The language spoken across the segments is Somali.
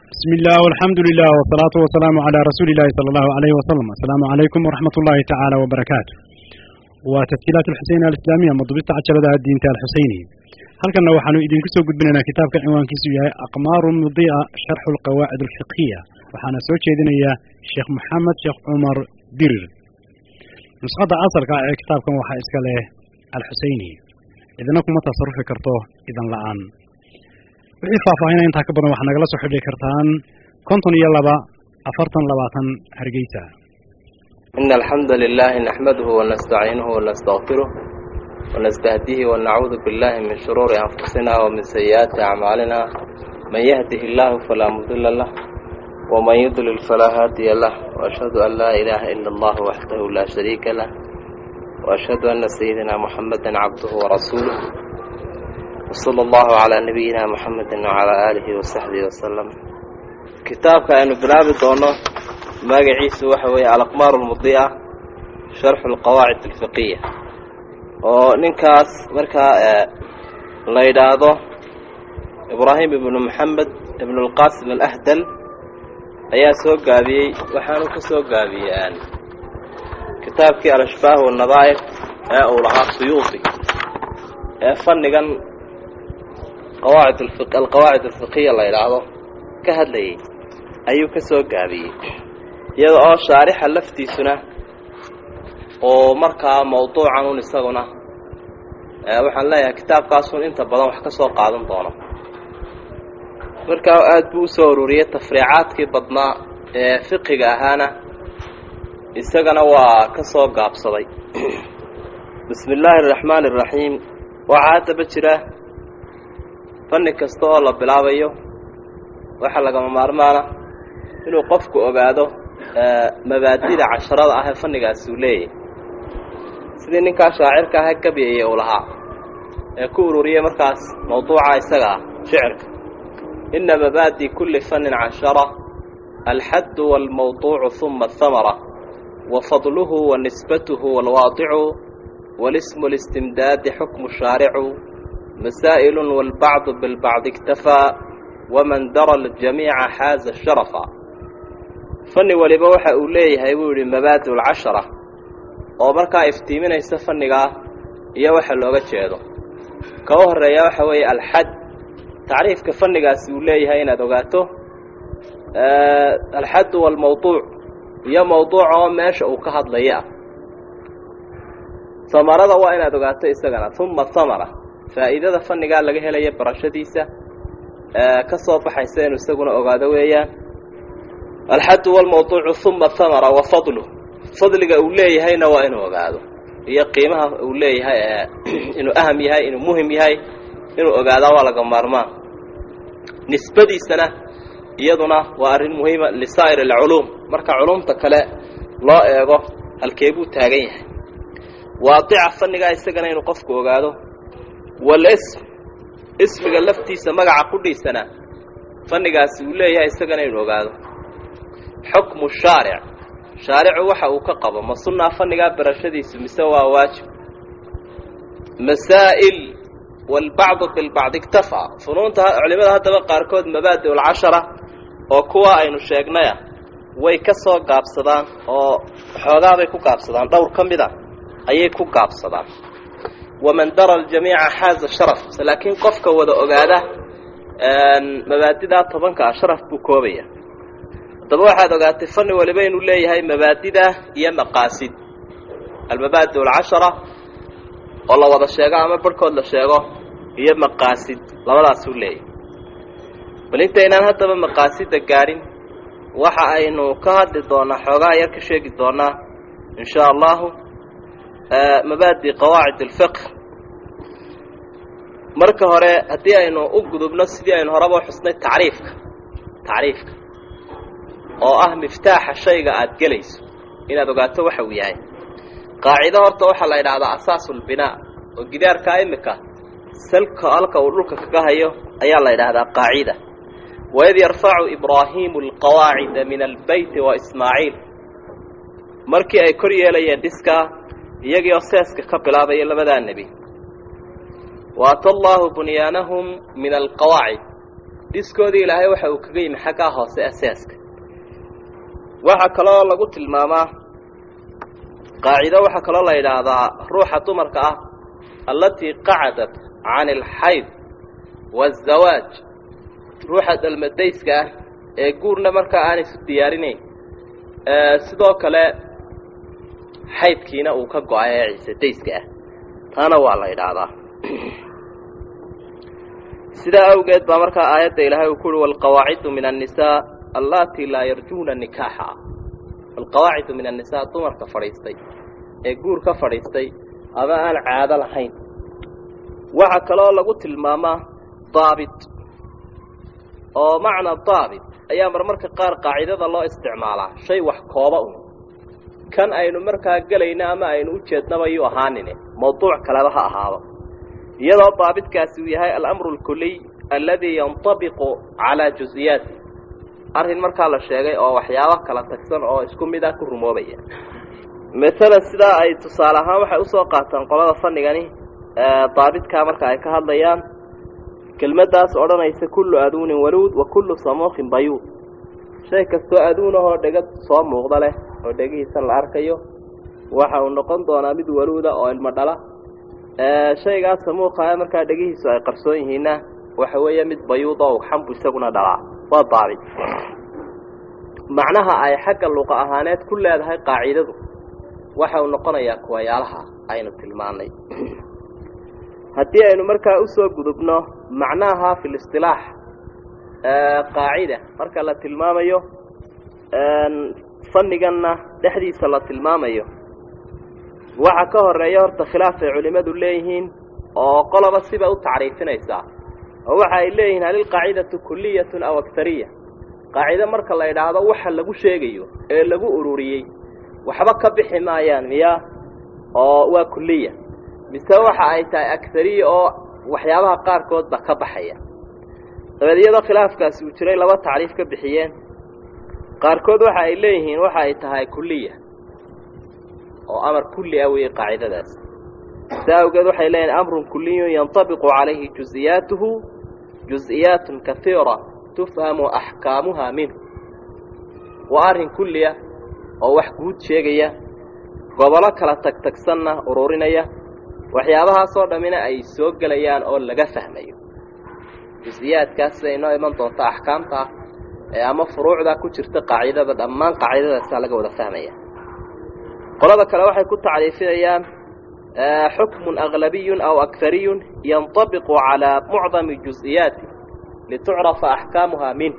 بسم الله والحمد لله والصلاة والسلام على رسول الله صلى الله عليه وسلم السلام عليكم ورحمة الله تعالى وبركاته وتسجيلات الحسين الإسلامية مضبطة عشرة الدين الحسيني هل كنا وحنو إذن كسو قد بنا كتاب كان عنوان كسو أقمار مضيئة شرح القواعد الفقهية وحنا سوتش إذن يا شيخ محمد شيخ عمر دير نسخة أصل كتاب كان وحا إسكاله الحسيني إذن أكم تصرف كرتوه إذن لعان wixii faahfaahinaya intaa ka badan waxaa nagala soo xidhi kartaan konton iyo laba afartan labaatan hargeysa إن الحمد لله نحمده ونستعينه ونستغفره ونستهديه ونعوذ بالله من شرور أنفسنا ومن سيئات أعمالنا من يهده الله فلا مضل له ومن يضلل فلا هادي له وأشهد أن لا إله إلا الله وحده لا شريك له وأشهد أن سيدنا محمدا عبده ورسوله وصلى الله على نبينا محمد وعلى آله وصحبه وسلم كتابك أنه بلابي دونه magaciisu waxa weeye alaqmaar lmudiica sharxu lqawaacid alfiqiya oo ninkaas markaa la yidhaahdo ibraahim ibnu maxamed ibnu lqasim alahdal ayaa soo gaabiyey waxaanu ka soo gaabiyey kitaabkii alashbaah wanadaa'ir ee uu lahaa suyuuti ee fannigan qawaacid alqawaacid alfiqiya la yidhaahdo ka hadlayay ayuu ka soo gaabiyey iyada oo shaarixa laftiisuna oo markaa mawduucan un isaguna waxaan leeyahay kitaabkaasun inta badan wax ka soo qaadan doono markaa aada buu usoo ururiyey tafriicaadkii badnaa ee fiqiga ahaana isagana waa ka soo gaabsaday bismi illaahi araxmaani araxiim waxaa haddaba jira fanni kasta oo la bilaabayo waxaa lagama maarmaana inuu qofku ogaado mabaadida casharada ah ee fannigaasi uu leeyahay sidii ninkaa shaacirka aha gabyaya uu lahaa ee ku ururiyey markaas mawduuca isaga ah shicirka ina mabaadi kulli fannin cashara alxaddu waalmawduucu huma ahamara wa fadluhu wa nisbatuhu waalwaadicu walismu listimdaadi xukmu shaaricu masaa'ilun waalbacdu bilbacdi iktafaa waman dara aljamiica xaaza sharafa fanni waliba waxa uu leeyahay buu yidhi mabaadi ulcashara oo markaa iftiiminaysa fannigaa iyo waxa looga jeedo ka u horreeya waxa weeye alxad tacriifka fannigaasi uu leeyahay inaad ogaato alxaddu waalmawduuc iyo mawduuca oo meesha uu ka hadlaya ah hamarada waa inaad ogaato isagana uma hamara faa'iidada fannigaa laga helaya barashadiisa ka soo baxaysa inuu isaguna ogaado weeyaan alxaddu walmawduucu uma hamara wa fadluh fadliga uu leeyahayna waa inuu ogaado iyo qiimaha uu leeyahay inuu aham yahay inuu muhim yahay inuu ogaadaa waa laga maarmaan nisbadiisana iyaduna waa arrin muhiima lisaa'ir alculuum marka culumta kale loo eego halkee buu taagan yahay waadica fannigaa isagana inuu qofku ogaado walism ismiga laftiisa magaca qudhiisana fannigaasi uu leeyahay isagana inuu ogaado xukmu shaaric shaaricu waxa uu ka qabo ma sunnaa fannigaa barashadiisu mise waa waajib masaa'il waalbacdu bilbacdi iktafaa funuunta culimada haddaba qaarkood mabaadi ulcashara oo kuwa aynu sheegnaya way ka soo gaabsadaan oo xoogaabay ku gaabsadaan dhowr ka mid a ayay ku gaabsadaan waman dara aljamiica xaaza sharaf laakiin qofka wada ogaada mabaadidaa tobanka ah sharaf buu koobaya haddaba waxaad ogaatay fanni waliba inuu leeyahay mabaadida iyo maqaasid almabaadi alcashara oo la wada sheego ama barhkood la sheego iyo maqaasid labadaasuu leeyahay bal intaynaan haddaba maqaasida gaadhin waxa aynu ka hadli doonaa xoogaa yar ka sheegi doonaa in shaa allahu mabaadi qawaacid alfiqh marka hore haddii aynu u gudubno sidii aynu horeba xusnay tacriifka tacriifka oo ah miftaaxa shayga aada gelayso inaad ogaato waxa uu yahay qaacido horta waxaa la yidhaahdaa asaasulbinaa oo gidaarkaa imika salka halka uu dhulka kaga hayo ayaa la yidhaahdaa qaacida waid yarfacu ibraahiimu alqawaacida min albeyti wa ismaaciil markii ay kor yeelayeen dhiskaa iyagii oo seeska ka bilaabaya labadaa nebi waata allaahu bunyaanahum min alqawaacid dhiskoodii ilaahay waxa uu kaga yimi xaggaa hoose asaaska waxaa kaloo lagu tilmaamaa qaacido waxaa kaloo la yidhaahdaa ruuxa dumarka ah allatii qacadat can alxayd waazawaaj ruuxa dhalmadayska ah ee guurna markaa aan isu diyaarinayn sidoo kale xaydkiina uu ka go-ay ee ciisadayska ah taana waa la yidhaahdaa sidaa awgeed baa markaa aayadda ilaahay uu ku uhi walqawaacidu min annisaa allatii laa yarjuuna nikaaxa walqawaacidu min annisaa dumarka fadhiistay ee guur ka fadhiistay ama aan caado lahayn waxaa kaloo lagu tilmaamaa daabit oo macna daabit ayaa marmarka qaar qaacidada loo isticmaalaa shay wax kooba un kan aynu markaa gelayno ama aynu u jeednaba yuu ahaanine mawduuc kaleba ha ahaado iyadoo daabitkaasi uu yahay alamru alkuliy alladii yantabiqu calaa jusiyaati arrin markaa la sheegay oo waxyaabo kala tagsan oo isku mid ah ku rumoobaya masalan sidaa ay tusaale ahaan waxay usoo qaataan qolada fanigani daabitkaa marka ay ka hadlayaan kelmaddaas odhanaysa kullu aduunin waluud wa kullu samuuqin bayuud shay kastoo aduunahoo dhega soo muuqda leh oo dhegihiisan la arkayo waxa uu noqon doonaa mid waluuda oo ilmo dhala shaygaas samuuqa markaa dhegihiisu ay qarsoon yihiinna waxa weeye mid bayuud oo xambu isaguna dhalaa waa daabit macnaha ay xagga luqa ahaaneed ku leedahay qaacidadu waxa uu noqonayaa kuwayaalaha aynu tilmaannay haddii aynu markaa usoo gudubno macnaha fi listilaax qaacida marka la tilmaamayo fanniganna dhexdiisa la tilmaamayo waxa ka horeeya horta khilaaf ay culimmadu leeyihiin oo qoloba siba u tacriifinaysaa oo waxa ay leeyihiin hal ilqaacidatu kuliyatun aw aktariya qaacido marka la idhaahdo waxa lagu sheegayo ee lagu ururiyey waxba ka bixi maayaan miya oo waa kuliya mise waxa ay tahay agariya oo waxyaabaha qaarkoodba ka baxaya dabeed iyadoo khilaafkaasi uu jiray laba tacriif ka bixiyeen qaarkood waxa ay leeyihiin waxa ay tahay kuliya oo amar kulli ah weeye qaacidadaas sidaa awgeed waxay leeyihin amrun kuliyun yantabiqu calayhi juziyaatuhu juز'iyaatun kahiira tufhamu axkaamuha minhu waa arrin kulliya oo wax guud sheegaya gobolo kala tagtagsanna ururinaya waxyaabahaasoo dhammina ay soo gelayaan oo laga fahmayo jusiyaadkaas siday inoo iman doonta axkaamta ee ama furuucda ku jirta qaacidada dhammaan qaacidadaasaa laga wada fahmaya qolada kale waxay ku tacriifinayaan xukmun aglabiyun aw akariyun yanطabiqu calaa mucdami juز'iyaati litucrafa axkaamuha minh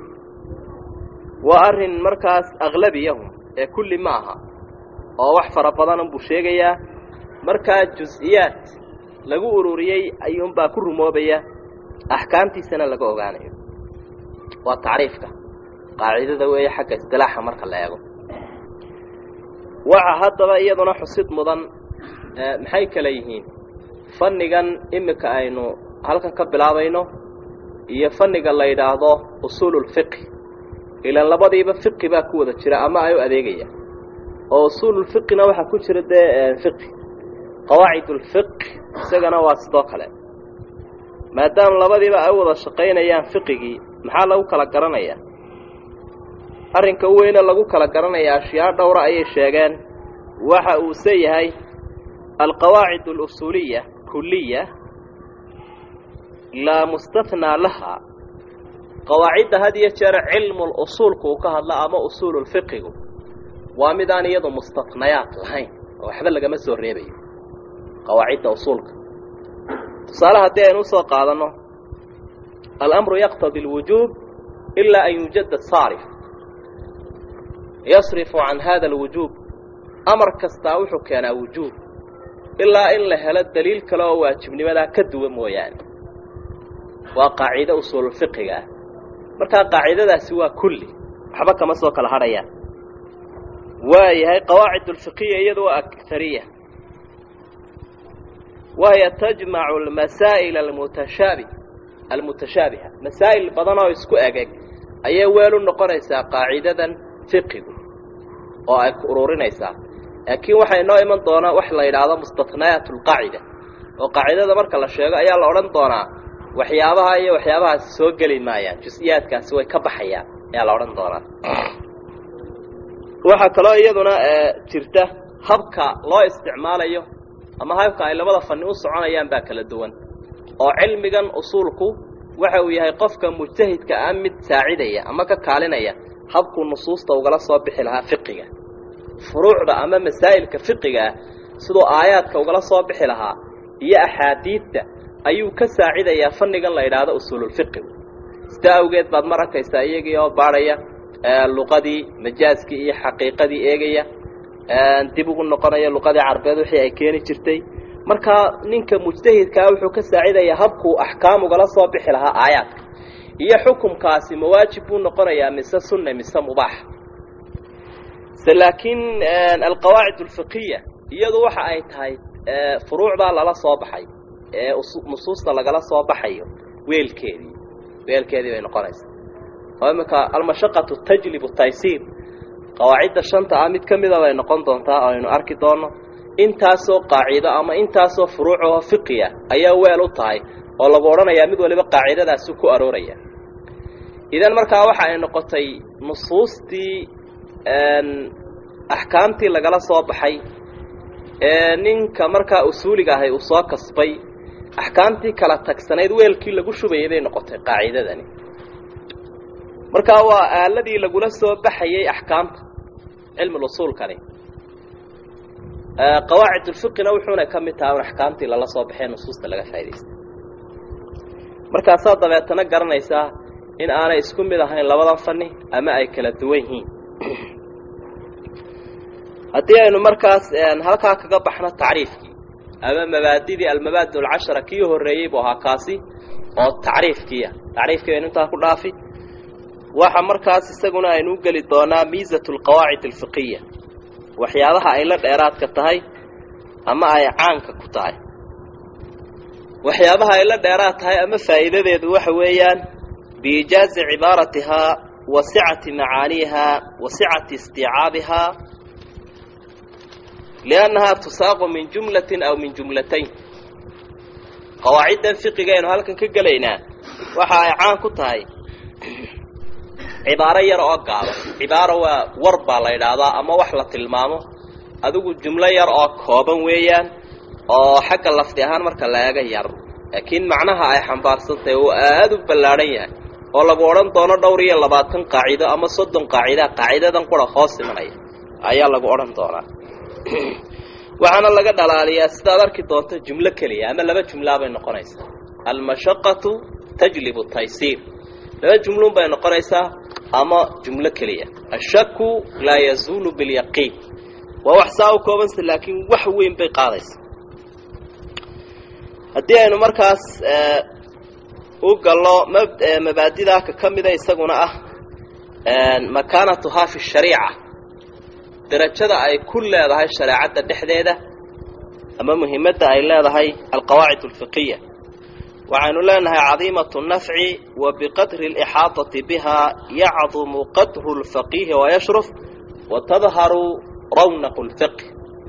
waa arrin markaas aglabiyahum ee kulli ma aha oo wax fara badan unbuu sheegayaa markaa jus-iyaad lagu ururiyey ayuunbaa ku rumoobaya axkaamtiisana laga ogaanayo waa tacriifka qaacidada weeye xagga istilaaxa marka la eego waxa haddaba iyaduna xusid mudan maxay kale yihiin fannigan iminka aynu halkan ka bilaabayno iyo fanniga la yidhaahdo usuululfiqhi ilaan labadiiba fiqi baa ku wada jira ama ay u adeegayaan oo usuululfiqina waxaa ku jira dee fiqi qawaacid ulfiq isagana waa sidoo kale maadaama labadiiba ay u wada shaqaynayaan fiqigii maxaa lagu kala garanayaa arrinka u weyne lagu kala garanaya ashyaa dhowra ayay sheegeen waxa uuse yahay alqawaacid alusuuliya kuliya laa mustathnaa laha qawaacidda had iyo jeer cilmul usuulku uu ka hadla ama usuululfiqigu waa midaan iyadu mustatnayaad lahayn oo waxba lagama soo reebayo qawaacidda usuulka tusaale haddii aynu usoo qaadanno alamru yaqtadi alwujuub ilaa an yujada saarif yasrifu can hada alwujuub amar kastaa wuxuu keenaa wujuub ilaa in la helo daliil kale oo waajibnimadaa ka duwan mooyaane waa qaacido usuululfiqiga ah markaa qaacidadaasi waa kulli waxba kama soo kala hadhayaan waayahay qawaacid ulfiqiya iyadu waa akariya wahiya tajmacu almasaa'il almutashaabi almutashaabiha masaa'il badan oo isku egeg ayay weel u noqonaysaa qaacidadan fiqigu oo ay ku ururinaysaa laakiin waxaa inoo iman doonaa wax la yidhaahdo mustatnayaat alqaacida oo qaacidada marka la sheego ayaa la odhan doonaa waxyaabaha iyo waxyaabahaasi soo geli maayaan jus-iyaadkaasi way ka baxayaan ayaa la odhan doonaa waxaa kaloo iyaduna jirta habka loo isticmaalayo ama habka ay labada fani u soconayaan baa kala duwan oo cilmigan usuulku waxa uu yahay qofka mujtahidka ah mid saacidaya ama ka kaalinaya habkuu nusuusta ugala soo bixi lahaa fiqiga furuucda ama masaa'ilka fiqiga ah siduu aayaadka ugala soo bixi lahaa iyo axaadiidta ayuu ka saacidayaa fannigan la yidhaahdo usuululfiqigu sida awgeed baad mar arkaysaa iyagii oo baadhaya luqadii majaaskii iyo xaqiiqadii eegaya dib ugu noqonaya luqadii carbeed wixii ay keeni jirtay markaa ninka mujtahidkaa wuxuu ka saacidayaa habkuu axkaam ugala soo bixi lahaa aayaadka iyo xukumkaasi mawaajib buu noqonayaa mise sunna mise mubaax se laakiin alqawaacid alfiqiya iyadu waxa ay tahay furuucdaa lala soo baxay ee nusuusta lagala soo baxayo weelkeedii weelkeedii bay noqonaysaa oo iminka almashaqatu tajlibu taysiir qawaacidda shanta ah mid ka mida bay noqon doontaa oo aynu arki doonno intaasoo qaacido ama intaasoo furuucoo fiqiya ayaa weel u tahay oo lagu odhanayaa mid waliba qaacidadaasi ku arooraya idan markaa waxa ay noqotay nusuustii axkaamtii lagala soo baxay ee ninka markaa usuuliga ahay uu soo kasbay axkaamtii kala tagsanayd weelkii lagu shubayay bay noqotay qaacidadani markaa waa aaladii lagula soo baxayay axkaamta cilmi usuulkani qawaacid ulfiqina wuxuuna ka mid tahay un axkaamtii lala soo baxee nusuusta laga faa'idaystay markaasaa dabeetana garanaysaa in aanay isku mid ahayn labadan fani ama ay kala duwan yihiin haddii aynu markaas halkaa kaga baxno tacriifkii ama mabaadidii almabaadi alcashara kii horreeyey buu ahaa kaasi oo tacriifkiia tacriifkii baynu intaa ku dhaafi waxa markaas isaguna aynu u geli doonaa miisatu alqawaacid alfiqiya waxyaabaha ay la dheeraadka tahay ama ay caanka ku tahay waxyaabaha ay la dheeraad tahay ama faa'iidadeedu waxa weeyaan biijaazi cibaaratihaa wa sicati macaaniihaa wa sicati istiicaabihaa liannahaa tusaaqu min jumlatin aw min jumlatayn qawaaciddan fiqigaynu halkan ka gelaynaa waxa ay caan ku tahay cibaaro yar oo gaaban cibaaro waa war baa la yidhaahdaa ama wax la tilmaamo adigu jumlo yar oo kooban weeyaan oo xagga lafdi ahaan marka la eega yar laakiin macnaha ay xambaarsantahay uu aada u ballaadhan yahay oo lagu odhan doono dhowr iyo labaatan qaacido ama soddon qaacida qaacidadan qura hoos imanaya ayaa lagu odhan doonaa waxaana laga dhalaaliyaa sidaad arki doonto jumlo keliya ama laba jumlaa bay noqonaysaa almashaqatu tajlibu taysiir laba jumluun bay noqonaysaa ama jumlo keliya ashaku laa yazuulu bilyaqiin waa wax saa u koobansa laakiin wax weyn bay qaadaysa haddii aynu markaas u gallo mabaadidaa ka ka mida isaguna ah makaanatuhaa fi shariica darajada ay ku leedahay shareecadda dhexdeeda ama muhimadda ay leedahay alqawaacid alfiqiya waxaynu leenahay cadiimatu nafci wa biqadri alixaadati bihaa yacdumu qadru lfaqiihi wayashruf wa tadharu rawnaqu lfiqh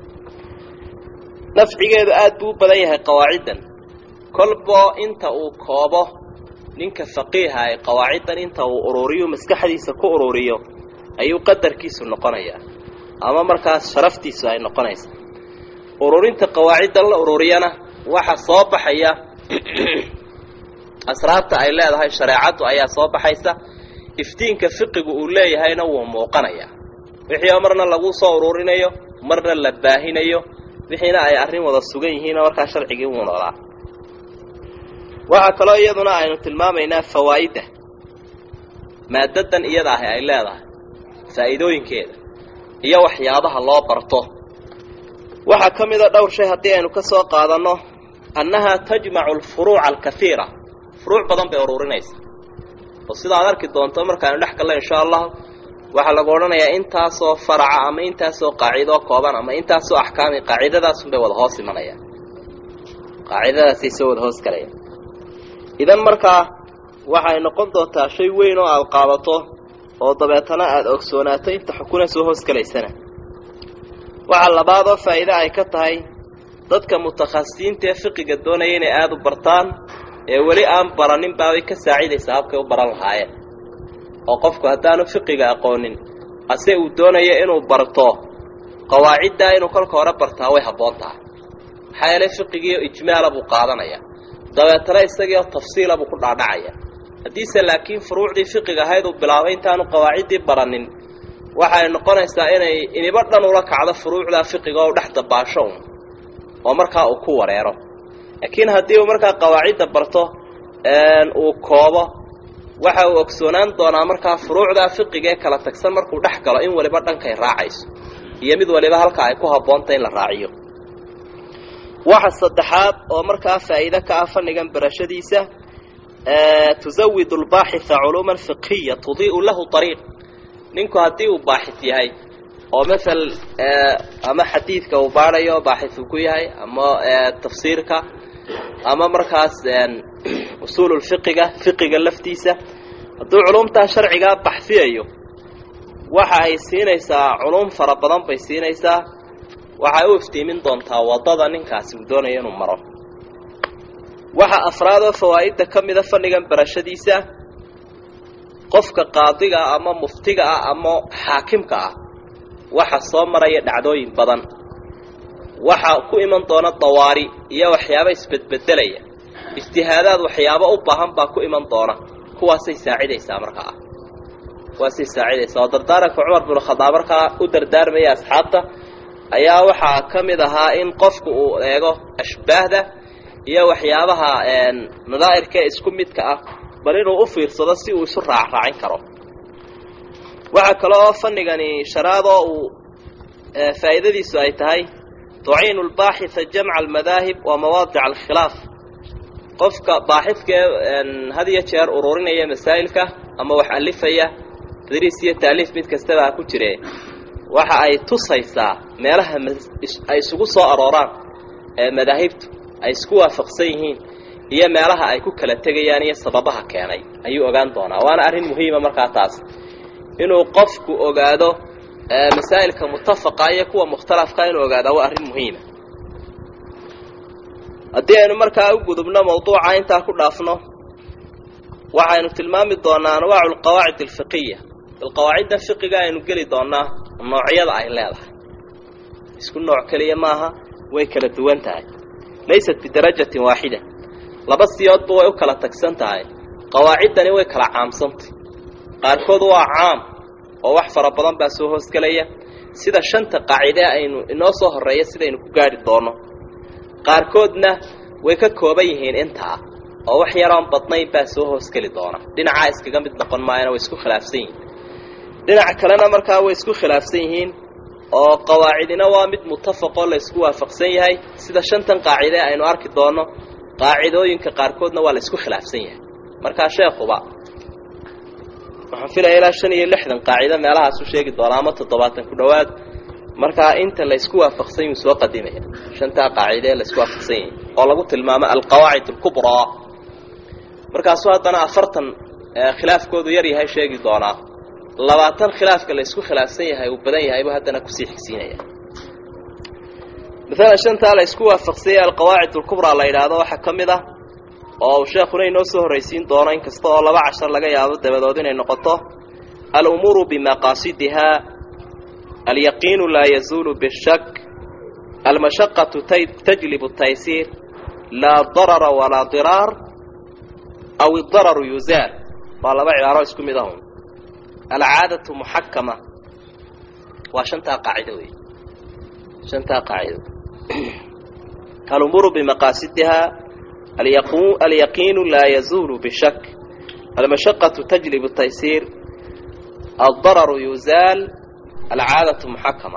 nafcigeedu aada buu u badan yahay qawaaciddan kolbo inta uu koobo ninka faqiiha ay qawaaciddan inta uu ururiyo maskaxdiisa ku ururiyo ayuu qadarkiisu noqonayaa ama markaas sharaftiisu ay noqonaysa ururinta qawaaciddan la ururiyana waxa soo baxaya asraarta ay leedahay shareecaddu ayaa soo baxaysa iftiinka fiqigu uu leeyahayna wuu muuqanayaa wixii oo marna lagu soo ururinayo marna la baahinayo wixiina ay arrin wada sugan yihiinoo markaa sharcigii wuu noolaa waxaa kaloo iyaduna aynu tilmaamaynaa fawaa'idda maadadan iyada ahi ay leedahay faa'iidooyinkeeda iyo waxyaabaha loo barto waxaa ka mida dhowr shay haddii aynu ka soo qaadanno annahaa tajmacu alfuruuca alkaiira furuuc badan bay ururinaysa oo sidaad arki doonto markaaynu dhex gallo insha allahu waxaa lagu odhanayaa intaasoo faraca ama intaasoo qaacidoo kooban ama intaasoo axkaami qaacidadaasunbay wada hoos imanayaan qaacidadaasay soo wada hoos galayaan idan markaa waxay noqon doontaa shay weyn oo aada qaadato oo dabeetana aada ogsoonaato inta xukuna soo hoos galaysana waxaa labaadoo faa'iide ay ka tahay dadka mutakhasisiinta ee fiqiga doonaya inay aada u bartaan ee weli aan baranin baabay ka saacidaysaa habkay u baran lahaayeen oo qofku haddaanu fiqiga aqoonin ase uu doonayo inuu barto qawaaciddaa inuu kolka hore bartaa way habboon tahay maxaa yeelay fiqigiio ijmaala buu qaadanaya dabeetana isagiio tafsiila buu ku dhaadhacaya haddiise laakiin furuucdii fiqiga ahayd uu bilaabay intaanu qawaaciddii baranin waxay noqonaysaa inay iniba dhan ula kacdo furuucdaa fiqiga oo dhex dabaasho un oo markaa uu ku wareero laakiin haddii uu markaa qawaacidda barto uu koobo waxa uu ogsoonaan doonaa markaa furuucdaa fiqiga ee kala tagsan markuu dhex galo in waliba dhankay raacayso iyo mid waliba halka ay ku habboonta in la raaciyo waxa saddexaad oo markaa faa'iide ka ah fannigan barashadiisa tusawidu lbaaxitha culuuman fiqhiya tudii'u lahu ariiq ninku haddii uu baaxith yahay oo maal ama xadiidka uu baadhayo baaxith uu ku yahay ama tafsiirka ama markaas usuululfiqiga fiqiga laftiisa hadduu culumtaa sharcigaa baxfiyayo waxa ay siinaysaa culum fara badan bay siinaysaa waxay u iftiimin doontaa waddada ninkaasi uu doonayo inuu maro waxa afraad oo fawaa'idda ka mida fannigan barashadiisa qofka qaadiga ah ama muftiga ah ama xaakimka ah waxa soo maraya dhacdooyin badan waxa ku iman doona dawaari iyo waxyaaba isbedbedelaya ijtihaadaad waxyaabo u baahan baa ku iman doona kuwaasay saacidaysaa markaa ah kuwaasay saacidaysaa oo dardaaranka cumar bin khadaab markaa u dardaarmaya asxaabta ayaa waxaa ka mid ahaa in qofku uu eego ashbaahda iyo waxyaabaha nadaa'irka ee isku midka ah bal inuu u fiirsado si uu isu raacraacin karo waxaa kale oo fanigani sharaadoo uu faa'iidadiisu ay tahay tuciinu lbaaxitha jamca almadaahib wa mawaadic alkhilaaf qofka baaxidkaee had iyo jeer ururinaya masaa'ilka ama wax alifaya tadriis iyo taaliif mid kastaba ha ku jire waxa ay tusaysaa meelaha ay isugu soo arooraan ee madaahibtu ay isku waafaqsan yihiin iyo meelaha ay ku kala tegayaan iyo sababaha keenay ayuu ogaan doonaa waana arrin muhiima markaa taas inuu qofku ogaado masaa'ilka mutafaqa iyo kuwa mukhtalafka inuu ogaadaa waa arrin muhiima haddii aynu markaa u gudubno mawduuca intaa ku dhaafno waxaynu tilmaami doonaa anwaacu alqawaacid alfiqiya alqawaacidda fiqiga aynu geli doonaa noocyada ay leedahay isku nooc keliya maaha way kala duwan tahay laysat bidarajatin waaxida laba siyoodba way u kala tagsan tahay qawaaciddani way kala caamsantay qaarkood waa caam oo wax fara badan baa soo hoosgelaya sida shanta qaacide aynu inoo soo horreeya sidaynu ku gaadhi doonno qaarkoodna way ka kooban yihiin intaa oo wax yaroon badnayn baa soo hoosgeli doona dhinacaa iskaga mid noqon maayana way isku khilaafsan yihiin dhinaca kalena markaa way isku khilaafsan yihiin oo qawaacidina waa mid mutafaqoo la isku waafaqsan yahay sida shantan qaacide aynu arki doonno qaacidooyinka qaarkoodna waa la isku khilaafsan yahay markaa sheekuba waxaan filaya ilaa shan iyo lixdan qaacido meelahaasu sheegi doonaa ama toddobaatan ku dhowaad markaa inta la isku waafaqsan yuu soo qadimaya shantaa qaacide ee la isku waafaqsan yahay oo lagu tilmaamo alqawaacid alkubraa markaasuu haddana afartan khilaafkoodu yar yahay sheegi doonaa labaatan khilaafka la isku khilaafsan yahay uu badan yahay buu haddana kusii xigsiinaya maalan shantaa la isku waafaqsanyay alqawaacid alkubraa la yidhaahdo waxaa ka mid ah oo uu sheekuna inoo soo horraysiin doono in kasta oo laba cashar laga yaabo dabadood inay noqoto alumuuru bimaqaasidihaa alyaqiinu laa yazuulu bishak almashaqatu tajlibu taysiir laa darara walaa diraar aw idararu yuzaar waa laba cibaaro isku mid ahun alcaadatu muxakama waa shantaa qaacido wey shantaa qaacido alumuuru bimaqaasidihaa alyaqiinu laa yazuulu bishak almashaqatu tajlibu taysiir aldararu yuzaal alcaadatu muxakama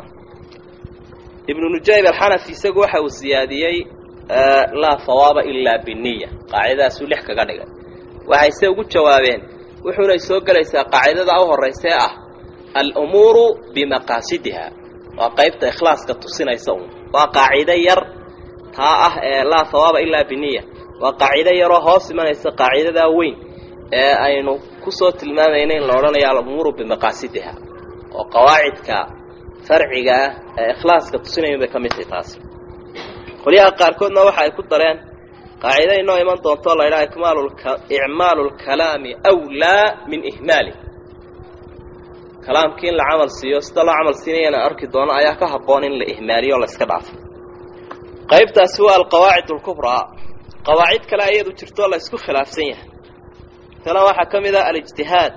ibnu nujayb alxanafi isagu waxa uu siyaadiyey laa hawaaba ilaa biniya qaacidadaasuu lix kaga dhigay waxayse ugu jawaabeen wuxuunay soo gelaysaa qaacidada u horraysa ee ah alumuuru bimaqaasidiha waa qaybta ikhlaaska tusinaysa un waa qaacido yar taa ah ee laa hawaaba ilaa biniya waa qaacido yaroo hoos imanaysa qaacidadaa weyn ee aynu kusoo tilmaamayna in la odhanayo alumuuru bimaqaasidiha oo qawaacidka farciga ah ee ikhlaaska tusinayan bay ka mid tahay taasi qolyaha qaarkoodna waxa ay ku dareen qaacida inoo iman doonto la ydhaha icmaalu lkalaami wlaa min ihmaali kalaamkii in la camal siiyo sida loo camal siinayana arki doono ayaa ka habboon in la ihmaaliyo o la iska dhaafo qaybtaasi waa alqawaacid alkubraa qawaacid kale ayadu jirtoo la isku khilaafsan yahay tana waxaa ka mid ah alijtihaad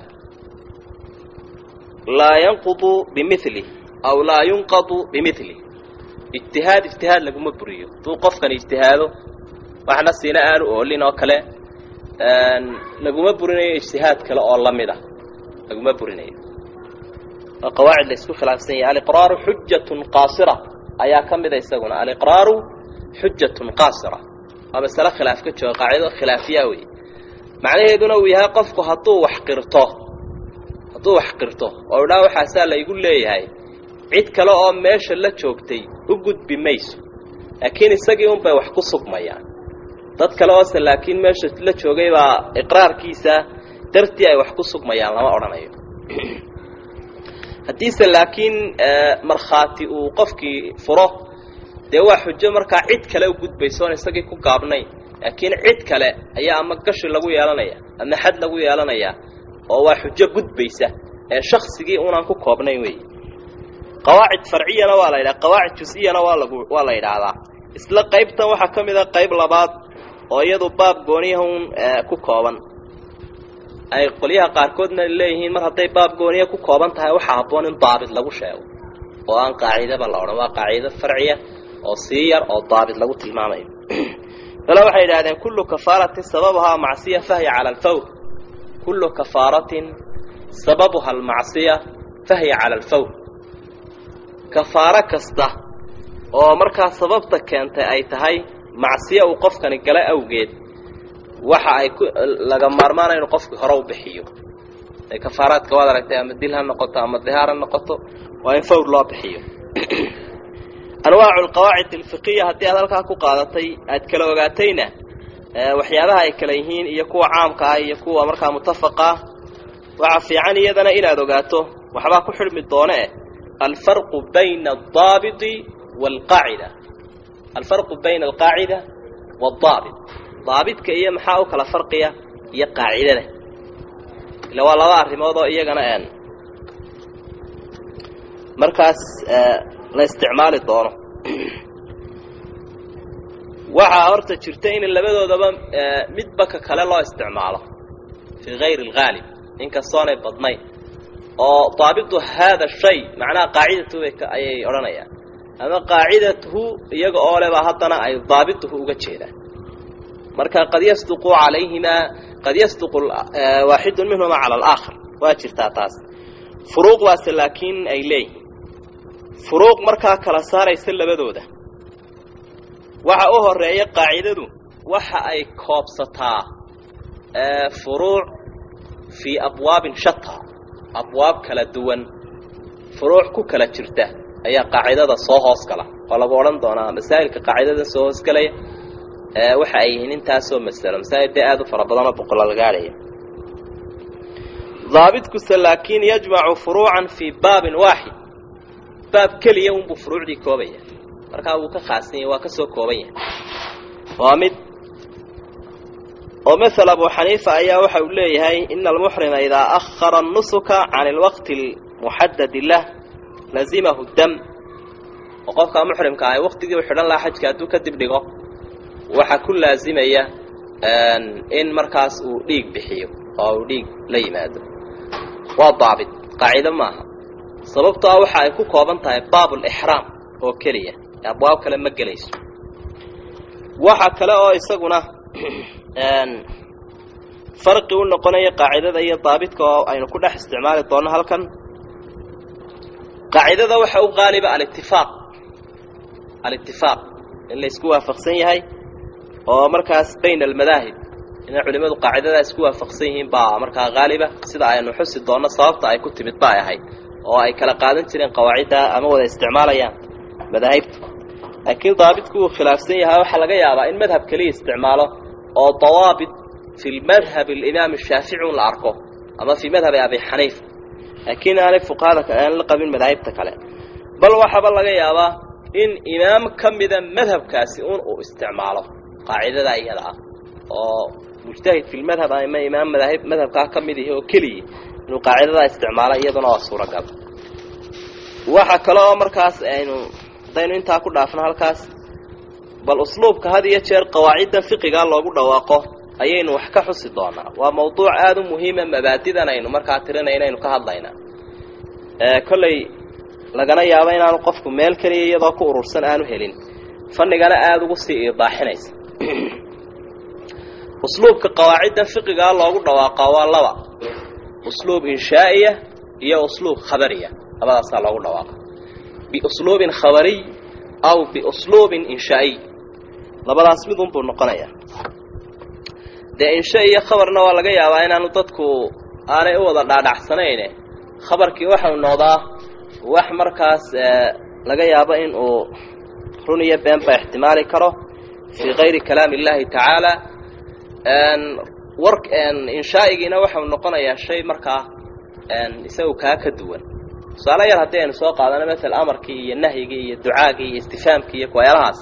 laa yanqudu bimili aw laa yunqadu bimili ijtihaad ijtihaad laguma buriyo hadduu qofkan ijtihaado waxna siina aanu oolin oo kale laguma burinayo ijtihaad kale oo lamid ah laguma burinayo waa qawaacid la isku khilaafsan yahay aliqraaru xujatun qaasira ayaa ka mida isaguna aliqraaru xujatun qaasira waa masale khilaaf ka jooga qaacido khilaafiya wey macnaheeduna uu yahay qofku hadduu wax qirto hadduu wax qirto oo idhaa waxaasaa laygu leeyahay cid kale oo meesha la joogtay u gudbi mayso laakiin isagii unbay wax ku sugmayaan dad kale oose laakiin meesha la joogay baa iqraarkiisa dartii ay wax ku sugmayaan lama odhanayo haddiise laakiin markhaati uu qofkii furo dee waa xujo markaa cid kale u gudbayso oon isagii ku gaabnayn laakiin cid kale ayaa ama gashi lagu yeelanaya ama xad lagu yeelanaya oo waa xujo gudbaysa ee shaksigii unaan ku koobnayn wey qawaacid farciyana waa la yidhaha qawaacid jus-iyana waa lagu waa la yidhaahdaa isla qaybtan waxaa ka mid a qayb labaad oo iyadu baab gooniyahun ku kooban ay qolyaha qaarkoodna leeyihiin mar hadday baab gooniya ku kooban tahay waxaa habboon in daabit lagu sheego oo aan qaacidaba la odhan waa qaacido farciya oo sii yar oo daabit lagu tilmaamayo kale waxay yidhahdeen kullu kafaaratin sababuhaa macsiya fahya cala alfawr kullu kafaaratin sababuha almacsiya fahya cala alfawr kafaaro kasta oo markaa sababta keentay ay tahay macsiya uu qofkani gala awgeed waxa ay ku laga maarmaana inuu qofki hore u bixiyo ee kafaaraadka waad aragtay ama dil ha noqoto ama dihaar ha noqoto waa in fawr loo bixiyo anwaacu alqawaacid alfiqiya haddii aad halkaa ku qaadatay aad kala ogaatayna waxyaabaha ay kala yihiin iyo kuwa caamka ah iyo kuwa markaa mutafaqa ah waxaa fiican iyadana inaad ogaato waxbaa ku xidhmi doone eh alfarqu bayna aldaabiti waalqaacida alfarqu bayna alqaacida waadaabit daabidka iyo maxaa u kala farqiya iyo qaacidada ila waa laba arrimood oo iyagana n markaas la isticmaali doono waxaa horta jirta in labadoodaba midba ka kale loo isticmaalo fii gayri alghaalib inkastoonay badnayn oo daabitu haada shay macnaha qaacidatu ayay odhanayaan ama qaacidatuhu iyaga oo leba haddana ay daabituhu uga jeedaan marka qad yasduqu calayhimaa qad yasduqu waaxidu minhumaa cala alaakhar waa jirtaa taas furuuq baase laakiin ay leeyihiin furuuq markaa kala saaraysa labadooda waxa u horeeya qaacidadu waxa ay koobsataa furuuc fii abwaabin shataa abwaab kala duwan furuuc ku kala jirta ayaa qaacidada soo hoos gala oo lagu odhan doonaa masaa'ilka qaacidada soo hoosgalaya waxa ay yihiin intaasoo masalo masaa'il dee aada u fara badanoo boqolal gaadhaya daabidkuse laakiin yajmacu furuucan fii baabin waaxid baab keliya unbuu furuucdii koobaya markaa wuu ka khaasan yahay waa ka soo kooban yahay waa mid oo mael abu xaniifa ayaa waxa uu leeyahay ina almuxrima idaa ahara nusuka can alwaqti almuxadadi lah lazimahu dam oo qofkaa muxrimka ahay waqtigii u xidhan lahaa xajka hadduu kadib dhigo waxaa ku laazimaya in markaas uu dhiig bixiyo oo uu dhiig la yimaado waa daabit qaacido maaha sababtoo ah waxa ay ku kooban tahay baab lixraam oo keliya abwaab kale ma gelayso waxa kale oo isaguna farqi u noqonaya qaacidada iyo daabitka oo aynu ku dhex isticmaali doonno halkan qaacidada waxa u qaaliba alitifaaq alitifaaq in la isku waafaqsan yahay oo markaas bayna almadaahib inay culimmadu qaacidadaa isku waafaqsan yihiin baa markaa haaliba sida aynu xusi doonno sababta ay ku timid ba ay ahayd oo ay kala qaadan jireen qawaacidda ama wada isticmaalayaan madaahibta laakiin daabitku uu khilaafsan yahay waxaa laga yaabaa in madhab keliya isticmaalo oo dawaabit fi madhab alimaam shaafici un la arko ama fii madhabi abi xaniifa laakiin aanay fuqahada aan la qabin madaahibta kale bal waxaaba laga yaabaa in imaam ka mida madhabkaasi un uu isticmaalo qaacidada iyada ah oo mujtahid fi lmadhab ama imaam madaahib madhabkaa ka mid ihi oo keliya inuu qaacidadaa isticmaalo iyaduna waa suuragal waxa kale oo markaas aynu haddaynu intaa ku dhaafno halkaas bal usluubka had iyo jeer qawaaciddan fiqigaa loogu dhawaaqo ayaynu wax ka xusi doonaa waa mawduuc aada u muhiima mabaadidan aynu markaa tirinayna aynu ka hadlaynaa kolley lagana yaabo inaanu qofku meel keliya iyadoo ku urursan aanu helin fanigana aada ugu sii iidaaxinaysa usluubka qawaaciddan fiqigaa loogu dhawaaqaa waa laba usluub inshaa'iya iyo usluub khabariya labadaasaa loogu dhawaaqa biusluubin khabariy aw biusluubin inshaa'iy labadaas mid unbuu noqonayaa dee insha iyo khabarna waa laga yaabaa inaanu dadku aanay u wada dhaadhacsanayne khabarkii waxau noqdaa wax markaas laga yaabo in uu run iyo beenba ixtimaali karo fii kayri kalaami اllahi tacaala war inshaa'igiina waxau noqonayaa shay markaa isagu kaa ka duwan tusaale yar haddii aynu soo qaadano masel amarkii iyo nahyigii iyo ducaagii iyo istifaamkii iyo kuwayaalahaas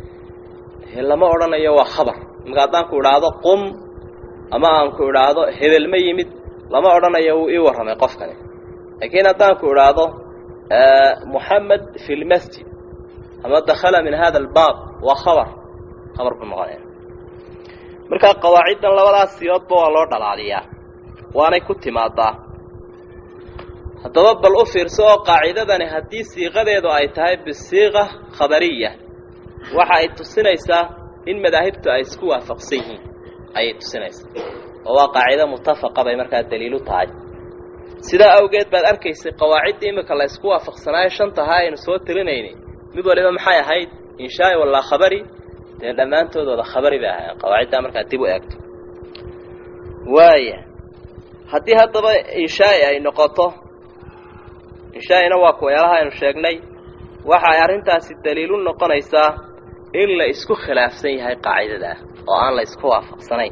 lama odhanayo waa khabar imaka haddaan ku idhaahdo qum ama aan ku idhaahdo hebel ma yimid lama odhanayo wuu ii warramay qofkani laakiin haddaan ku idhaahdo muxamed fi lmasjid ama dakhala min hada albaab waa khabar khabar buu noqonaya markaa qawaaciddan labadaas siyoodba waa loo dhalaaliyaa waanay ku timaadaa haddaba bal u fiirso oo qaacidadani haddii siiqadeedu ay tahay bisiiqa khabariya waxa ay tusinaysaa in madaahibtu ay isku waafaqsan yihiin ayay tusinaysaa oo waa qaacido mutafaqa bay markaa daliilu tahay sidaa awgeed baad arkaysay qawaaciddii imika la ysku waafaqsanaayo shantahaa aynu soo tirinayni mid waliba maxay ahayd inshaai walaa khabari dee dhammaantoodooda khabari bay ahayn qawaaciddaa markaa dib u eegto waaya haddii haddaba inshaai ay noqoto inshaa'ina waa kuwayaalaha aynu sheegnay waxa ay arrintaasi daliilu noqonaysaa in la isku khilaafsan yahay qaacidadaa oo aan la isku waafaqsanayn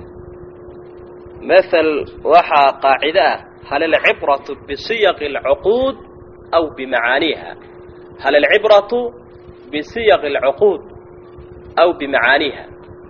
mathal waxaa qaacido ah hal alcibratu bisiyaqi alcuquud aw bimacaaniiha hal alcibratu bisiyaqi alcuquud aw bimacaaniiha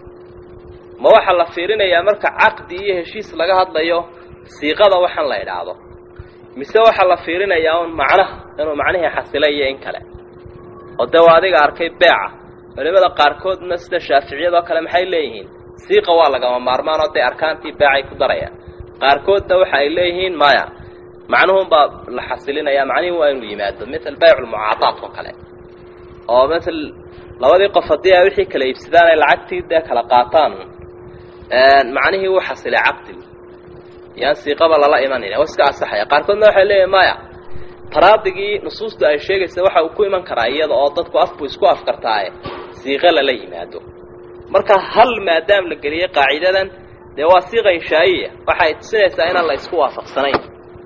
ma waxaa la fiirinayaa marka caqdi iyo heshiis laga hadlayo siiqada waxaan la idhaahdo mise waxaa la fiirinayaa un macnaha inuu macnihii xasilay iyo in kale oo dee waa adiga arkay beeca culimada qaarkoodna sida shaaficiyadoo kale maxay leeyihiin siiqa waa lagama maarmaan oo dee arkaantii beecay ku darayaan qaarkoodna waxa ay leeyihiin maya macnuhunbaa la xasilinaya macnihii waa inuu yimaado mael bayculmucaadaat oo kale oo mael labadii qof haddii ay wixii kala iibsadaan ay lacagtii dee kala qaataan macnihii wuu xasilay caqdigi yaan siiqaba lala imanayna waa iska asaxaya qaarkoodna waxay leeyihin maya taraadigii nusuustu ay sheegaysa waxa uu ku iman karaa iyada oo dadku afbu isku afkartaaye siiqo lala yimaado marka hal maadaam la geliyey qaacidadan dee waa siiqa inshaa'iya waxay tusinaysaa inaan la isku waafaqsanayn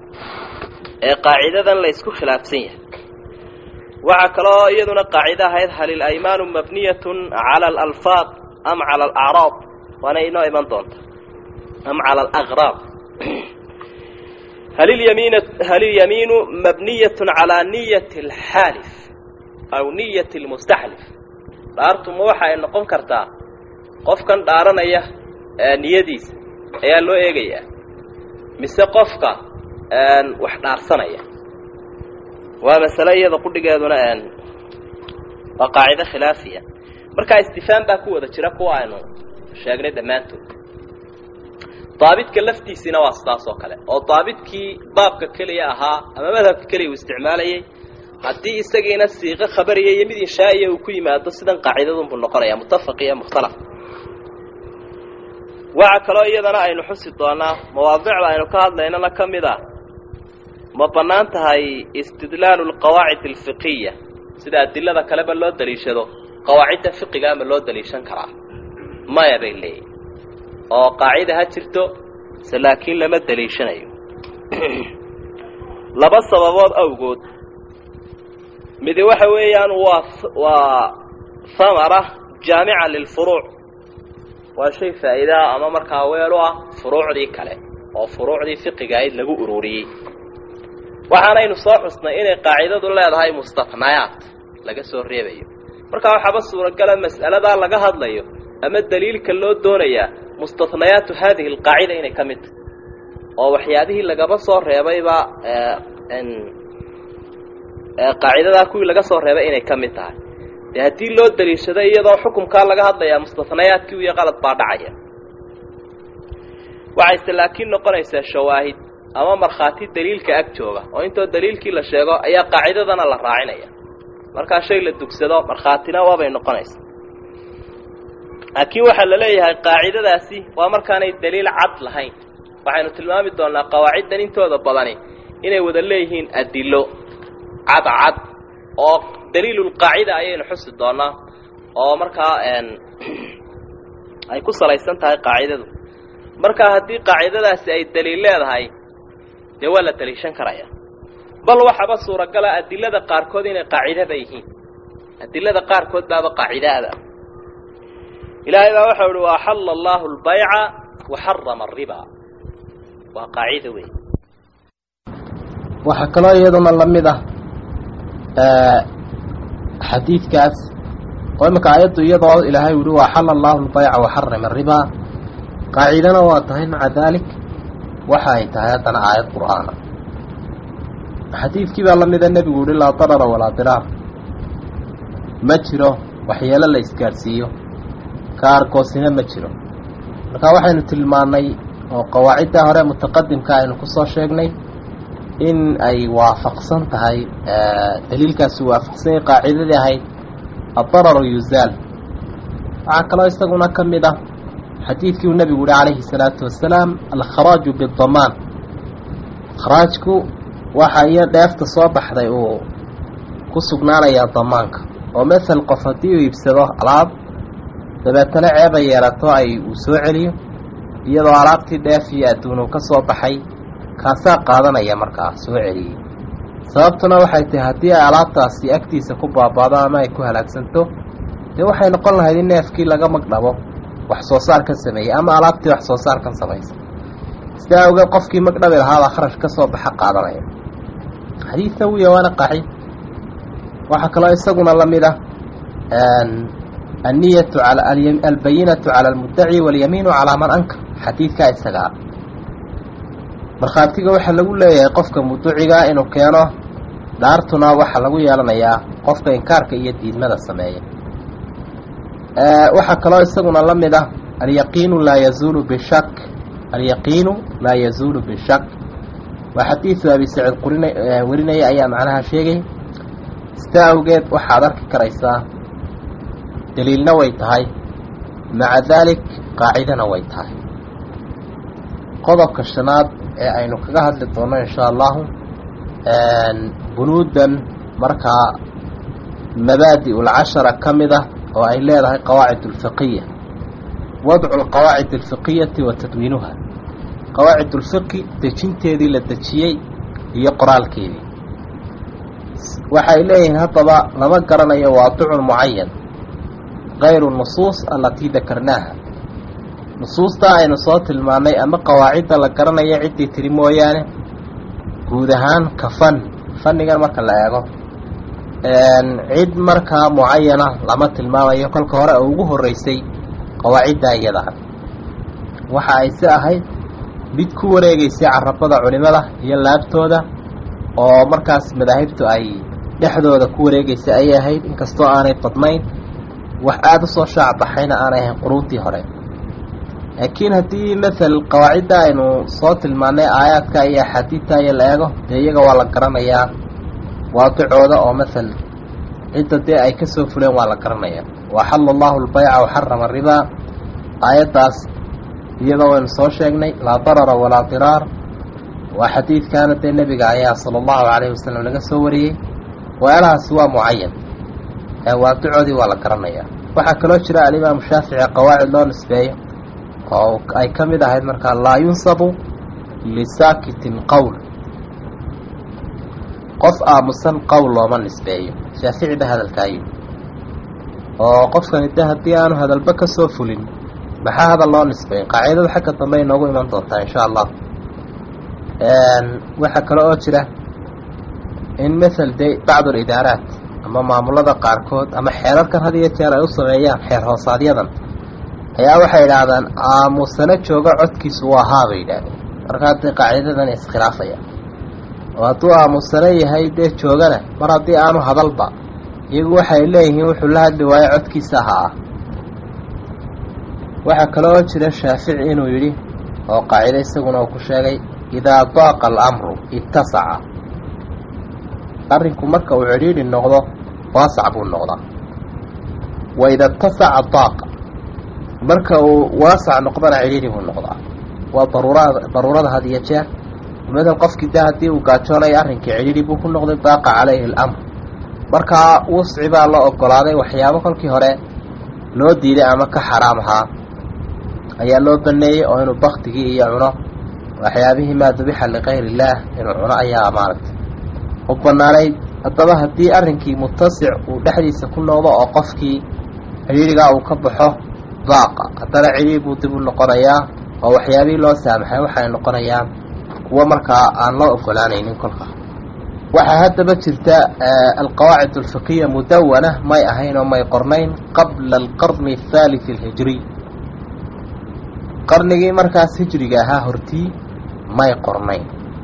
ee qaacidadan la isku khilaafsan yahay waxaa kaloo iyaduna qaacida ahayd hal ilaymaanu mabniyatun cala alalfaaq am cala alacraab waana inoo iman doonta am cala alaqraab hal ilyamiin hal ilyamiinu mabniyatun calaa niyati alxaalif aw niyati almustaxlif dhaartuma waxa ay noqon kartaa qofkan dhaaranaya niyadiisa ayaa loo eegayaa mise qofka wax dhaarsanaya waa masale iyada qudhigeeduna waa qaacido khilaafiya markaa istifaam baa ku wada jira kuwa aynu sheegnay dhammaantood daabidka laftiisiina waa sidaas oo kale oo daabidkii baabka keliya ahaa ama madhabka keliya uu isticmaalayay haddii isagiina siiqo khabariya iyo mid inshaa'iya uu ku yimaado sidan qaacidadunbuu noqonaya mutafaq iyo mukhtalaf waxa kaloo iyadana aynu xusi doonaa mawaadicda aynu ka hadlaynana ka mid ah ma bannaan tahay istidlaalu lqawaacid alfiqiya sida adilada kaleba loo daliishado qawaacidda fiqiga ama loo daliishan karaa maya bay leeyihin oo qaacida ha jirto se laakiin lama daliishanayo laba sababood awgood midi waxa weeyaan waa waa hamara jaamica lilfuruuc waa shay faa'iidaa ama markaa weel u ah furuucdii kale oo furuucdii fiqigahayd lagu ururiyey waxaanaynu soo xusnay inay qaacidadu leedahay mustafnayaat laga soo reebayo markaa waxaaba suuragala mas'aladaa laga hadlayo ama daliilka loo doonayaa mustahnayaatu haadihi alqaacida inay ka mid tahay oo waxyaabihii lagaba soo reebayba qaacidadaa kuwii laga soo reebay inay ka mid tahay dee haddii loo daliishado iyadoo xukumkaa laga hadlayaa mustahnayaadkii iyo qalad baa dhacaya waxayse laakiin noqonaysaa shawaahid ama markhaati daliilka ag jooga oo intoo daliilkii la sheego ayaa qaacidadana la raacinaya markaa shay la dugsado markhaatina waabay noqonaysaa laakiin waxaa la leeyahay qaacidadaasi waa markaanay daliil cad lahayn waxaynu tilmaami doonnaa qawaaciddan intooda badani inay wada leeyihiin adilo cadcad oo daliilulqaacida ayaynu xusi doonnaa oo markaa ay ku salaysan tahay qaacidadu markaa haddii qaacidadaasi ay daliil leedahay dee waa la daliishan karaya bal waxaaba suuragala adilada qaarkood inay qaacidada yihiin adilada qaarkood baaba qaacidaada ilaahay baa waxau uhi waaxalla allaahu albayca waxarama ariba waa qaacida wey waxaa kaloo iyaduna la mid ah xadiidkaas oo imanka aayaddu iyadoo ilaahay uhi waaxalla allaahu albayca waxarama aribaa qaacidana waa tahay maca daalik waxa ay tahay haddana aayad qur'aana xadiidkii baa la mida nebigu uhi laa darara walaa diraar ma jiro waxyeelo la isgaadhsiiyo ka argoosina ma jiro marka waxaynu tilmaannay oo qawaaciddaa hore mutaqadimka aynu ku soo sheegnay in ay waafaqsan tahay daliilkaasi waafaqsan yahay qaacidadii ahayd addararu yuzaal waxaa kaloo isaguna ka mid ah xadiidkii uu nebigu uhi calayhi salaatu wasalaam alkharaaju bidamaan kharaajku waxa iyo dheefta soo baxday uu ku sugnaanayaa damaanka oo masel qof haddii uu iibsado alaab dabeetana ceeba yeelato ay uu soo celiyo iyadoo alaabtii dheef iyo adduun uu ka soo baxay kaasaa qaadanaya markaa soo celiyey sababtuna waxay tahay haddii ay alaabtaasi agtiisa ku baabaado ama ay ku halaagsanto dee waxay noqon lahayd in neefkii laga magdhabo wax soo saarkan sameeyey ama alaabtii wax soo saarkan samaysa sidaa awgeed qofkii magdhabi lahaabaa kharash ka soo baxa qaadanaya xadiidna wuya waana qaxi waxaa kaloo isaguna la mid ah anniyatu albayinatu cala almuddaci walyamiinu calaa man ankar xadiidkaa isagaa markhaatiga waxaa lagu leeyahay qofka muducigaa inuu keeno dhaartuna waxaa lagu yeelanayaa qofka inkaarka iyo diidmada sameeya waxaa kaloo isaguna la mid ah alyaqiinu laa yazuulu bishak alyaqiinu laa yazuulu bishak waa xadiidu abi saciid qurin warinaya ayaa macnaha sheegay sidaa awgeed waxaad arki karaysaa daliilna way tahay maca daalik qaacidana way tahay qodobka shanaad ee aynu kaga hadli doono insha allahu bunuudan markaa mabaadi ulcashara ka mid ah oo ay leedahay qawaacid ulfiqiya wadcu alqawaacid alfiqiyati wa tadwiinuha qawaacid ulfiqi dejinteedii la dejiyey iyo qoraalkeedii waxay leeyihiin haddaba lama garanayo waadicun mucayan kayru nusuus alatii dakarnaaha nusuustaa aynu soo tilmaannay ama qawaacidda la garanayo ciddii tiri mooyaane guud ahaan ka fan fannigan marka la eego cid markaa mucayana lama tilmaamayo kolka hore oo ugu horreysay qawaaciddaa iyadaa waxa ay si ahayd mid ku wareegaysay carabada culimada iyo laabtooda oo markaas madaahibtu ay dhexdooda ku wareegaysay ayay ahayd inkastoo aanay badnayn wax aada u soo shaacbaxayna aanay ahayn quruuntii hore laakiin haddii mael qawaacidda aynu soo tilmaannay aayaadka iyo axaadiidta iyo la eego dee iyaga waa la garanayaa waadicooda oo mael cidda dee ay ka soo fuleen waa la garanayaa waxalla allahu albayca waxarama aribaa aayaddaas iyadoo waynu soo sheegnay laa darara walaa diraar waa xadiidkaana dee nebiga ayaa sala allahu calayhi wasalam laga soo wariyey waxyaalahaasi waa mucayan waadicoodii waa la garanayaa waxaa kaloo jira alimaamu shaafici qawaacid loo nisbeeyo oo ay ka mid ahayd markaa laa yunsabu lisaakitin qowl qof aamusan qowl looma nisbeeyo shaafici ba hadalkaayo oo qofkani de haddii aanu hadalba ka soo fulin maxaa hadal loo nisbeeyo qaacidada xagga dambe ay noogu iman doontaa insha allah waxaa kale oo jira in mael de bacdu alidaaraat ama maamulada qaarkood ama xeerarkan had iyo jeer ay u sameeyaan xeer hoosaaadyadan ayaa waxay idhaahdaan aamusano jooga codkiisu waa haa bay yidhaahdeen markaa dee qaacidadan iskhilaafaya oo hadduu aamusano yahay dee joogana mar haddii aanu hadalba iyagu waxay leeyihiin wuxuu la hadli waayo codkiisa ha ah waxaa kaloo jira shaafici inuu yidhi oo qaacido isaguna uu ku sheegay idaa daaqa alamru ittasaca arrinku marka uu cidhiidhi noqdo waasac buu noqdaa wa ida ittasaca daaqa marka uu waasac noqdana cidhiidhi buu noqdaa waa daruurada daruurada had iyo jeer madan qofkii de haddii uu gaajoonayo arrinkii cidhiidhi buu ku noqday daaqa calayhi alamr markaa wusci baa la ogolaaday waxyaabo kolkii hore loo diiday ama ka xaraam ahaa ayaa loo baneeyey oo inuu baktigii iyo cuno waxyaabihii maa dubixa likayr illaah inuu cuno ayaa maaragtay u banaanayd haddaba haddii arrinkii mutasic uu dhexdiisa ku noqdo oo qofkii cidhiidhigaa uu ka baxo daaqa haddana cidhiidhi buu dib u noqonayaa oo waxyaabihii loo saamaxay waxay noqonayaan kuwo markaa aan loo ogolaanaynin kolka waxaa haddaba jirta alqawaacid alfiqiya mudawana may ahayn oo may qornayn qabla alqarni athalith alhijriy qarnigii markaas hijriga ahaa hortii may qornayn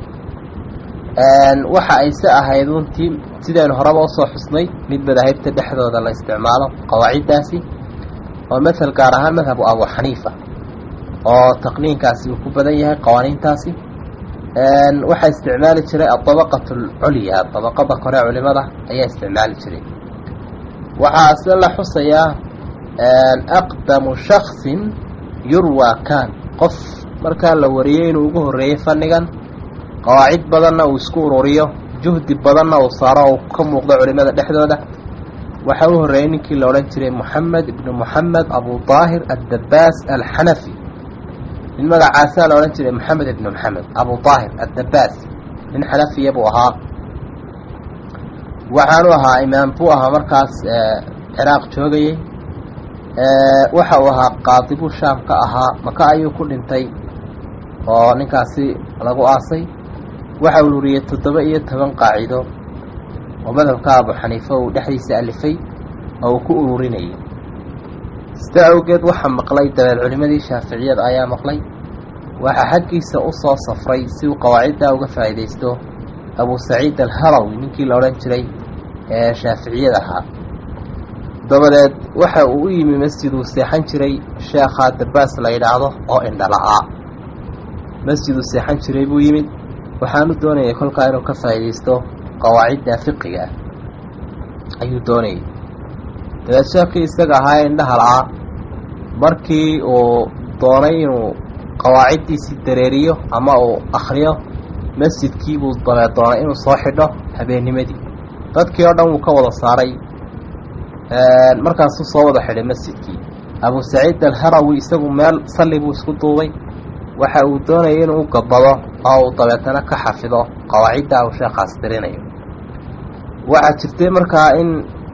waxa ay se ahayd untii sidaynu horeba usoo xusnay mid madaahibta dhexdooda la isticmaalo qawaaciddaasi oo mathal gaar ahaan madhabu abu xaniifa oo taqniinkaasi uu ku badan yahay qawaaniintaasi waxaa isticmaali jiray adabaqat alculya dabaqada kore culimada ayaa isticmaali jiray waxaa se la xusayaa aqdamu shaksin yurwa kan qof markaa la wariyey inuu ugu horreeyey fannigan qawaacid badanna uu isku ururiyo juhdi badanna uu saaro uu ka muuqdo culimada dhexdooda waxaa u horreeyey ninkii la odhan jiray moxamed ibnu moxamed abu daahir addabaas alxanafi nin magacaasaa la odhan jiray moxamed ibnu moxamed abu daahir addabaas nin xanafiya buu ahaa waxaanu ahaa imaam buu ahaa markaas ciraaq joogayey waxa uu ahaa qaadibuu shaam ka ahaa maka ayuu ku dhintay oo ninkaasi lagu aasay waxa uu ururiyey toddoba iyo toban qaacido oo madhabka abu xaniife uu dhexdiisa alifay oo uu ku ururinayay sida awgeed waxaa maqlay dabeed culimadii shaaficiyada ayaa maqlay waxaa xaggiisa u soo safray si uu qawaaciddaa uga faa'iidaysto abu saciid alharawi ninkii la odhan jiray ee shaaficiyada ahaa dabadeed waxa uu u yimi masjiduu seexan jiray sheekhaa dabaas la yidhaahdo oo indhala-aa masjiduu seexan jiray buu yimid waxaanu doonayay kolkaa inuu ka faa'iidaysto qawaacidda fiqiga ah ayuu doonayay dabeed sheekii isaga ahaa ee indhaha la-aa markii uu doonay inuu qawaaciddiisii dareeriyo ama uu akhriyo masjidkii buu dabeed doonay inuu soo xidho habeennimadii dadkii oo dhan wuu ka wada saaray markaasuu soo wada xidhay masjidkii abu saciid alharawi isagu meel salli buu isku duubay waxa uu doonayay inuu u gabado oo uu dabeetana ka xafido qawaacidda uu sheekhaas dirinayo waxaa jirtay markaa in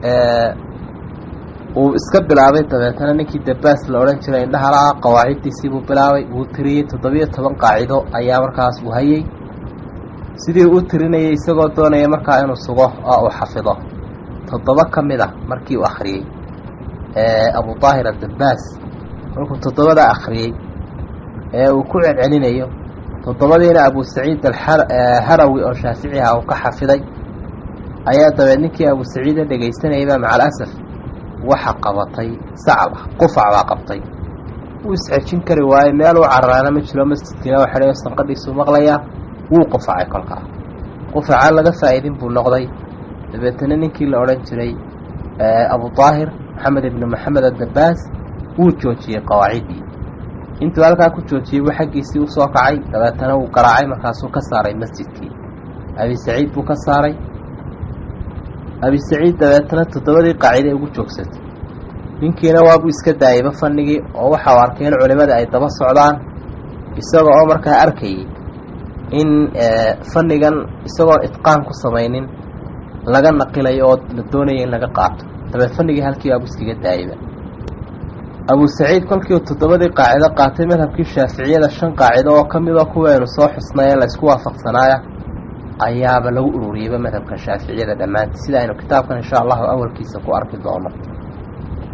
uu iska bilaabay dabeetana ninkii dabaas la odhan jiray indhahala qawaaciddiisii buu bilaabay wuu tiriyey toddobiyo toban qaacido ayaa markaas uu hayay sidii u tirinayay isagoo doonaya markaa inuu sugo oo uu xafido toddoba ka mid ah markii uu akhriyey abu daahir addabaas markuu toddobadaa akhriyey ee uu ku celcelinayo toddobadiina abu saciid alharawi oo shaafici ah uu ka xafiday ayaa dabeed ninkii abu saciida dhegaysanayabaa maca alasaf waxa qabatay sacab ah qufac baa qabtay wuu isxejin kari waayey meel uu cararaana ma jiro masjidkiina waa xidhayo sanqadhiisuu maqlayaa wuu qufacay kolkaa qufacaan laga faa'iidin buu noqday dabeetana ninkii la odhan jiray abu daahir maxamed ibnu maxamed addabaas wuu joojiyey qawaaciddii intuu halkaa ku joojiyey buu xaggiisii usoo kacay dabeetana wuu garaacay markaasuu ka saaray masjidkii abi saciid buu ka saaray abi saciid dabeetana toddobadii qaaciday ugu joogsatay ninkiina waabuu iska daayayba fanigii oo waxa uu arkay in culimadii ay daba socdaan isaga oo markaa arkayay in fannigan isagoo itqaan ku samaynin laga naqilayo oo la doonaya in laga qaato dabeed fanigii halkii abu iskaga daayayba abu saciid kolkii uu toddobadii qaacido qaatay madhabkii shaaficiyada shan qaacido oo ka midoo kuwaynu soo xusnay ee laysku waafaqsanaaya ayaaba lagu ururiyeyba madhabka shaaficiyada dhammaantii sida aynu kitaabkan insha allahu awalkiisa ku arki doono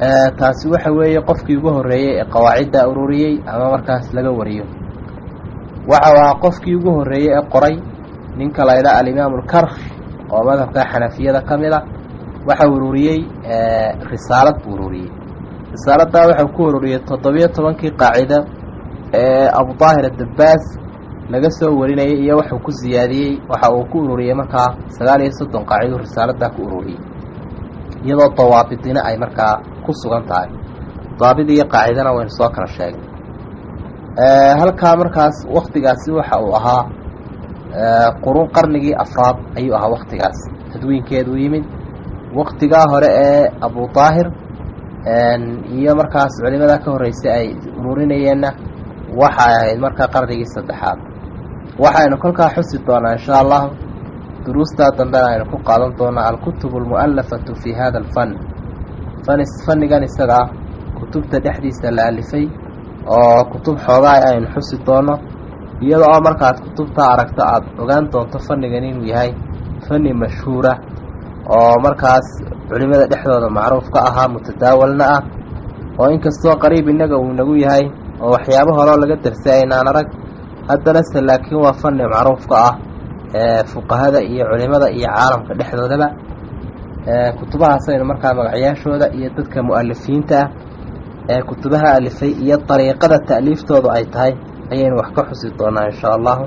taasi waxa weeye qofkii ugu horreeyey ee qawaacidda ururiyey ama markaas laga wariyo waxau ahaa qofkii ugu horreeyey ee qoray ninka la ydhaha alimaamu alkarkh oo madhabka xanafiyada ka mid a waxa ururiyey risaalad buu ururiyey risaaladdaa waxau ku ururiyey toddobiyo tobankii qaacida ee abu daahir adabbaas laga soo warinayay iyo waxuu ku siyaadiyey waxa uu ku ururiyey markaa sagaal iyo soddon qaacidu risaaladdaa ku ururiyey iyadoo dawaabidina ay markaa ku sugan tahay daabid iyo qaacidana waynu soo kala sheegnay halkaa markaas waktigaasi waxa uu ahaa qurun qarnigii afraad ayuu ahaa waktigaas tadwiinkeedu yimid waktigaa hore ee abu daahir iyo markaas culimada ka horreysay ay ururinayeenna waxay ahayd markaa qarnigii saddexaad waxaynu kolkaa xusi doonaa insha allahu duruustaa dambena aynu ku qaadan doonaa alkutub almu'alafatu fi hada alfan fan fannigan isaga ah kutubta dhexdiisa la alifay oo kutub xoogaa aynu xusi doono iyada oo markaad kutubtaa aragto aada ogaan doonto fannigan inuu yahay fanni mashhuura oo markaas culimada dhexdooda macruuf ka ahaa mutadaawalna ah oo inkastoo qariib innaga uu inagu yahay oo waxyaabo horeo laga darsay aynaan arag haddana se laakiin waa fanni macruuf ka ah ee fuqahada iyo culimada iyo caalamka dhexdoodaba kutubahaasaynu markaa magacyaashooda iyo dadka mu'alifiinta ah ee kutubaha alifay iyo dariiqada ta'liiftoodu ay tahay ayaynu wax ka xusi doonaa insha allahu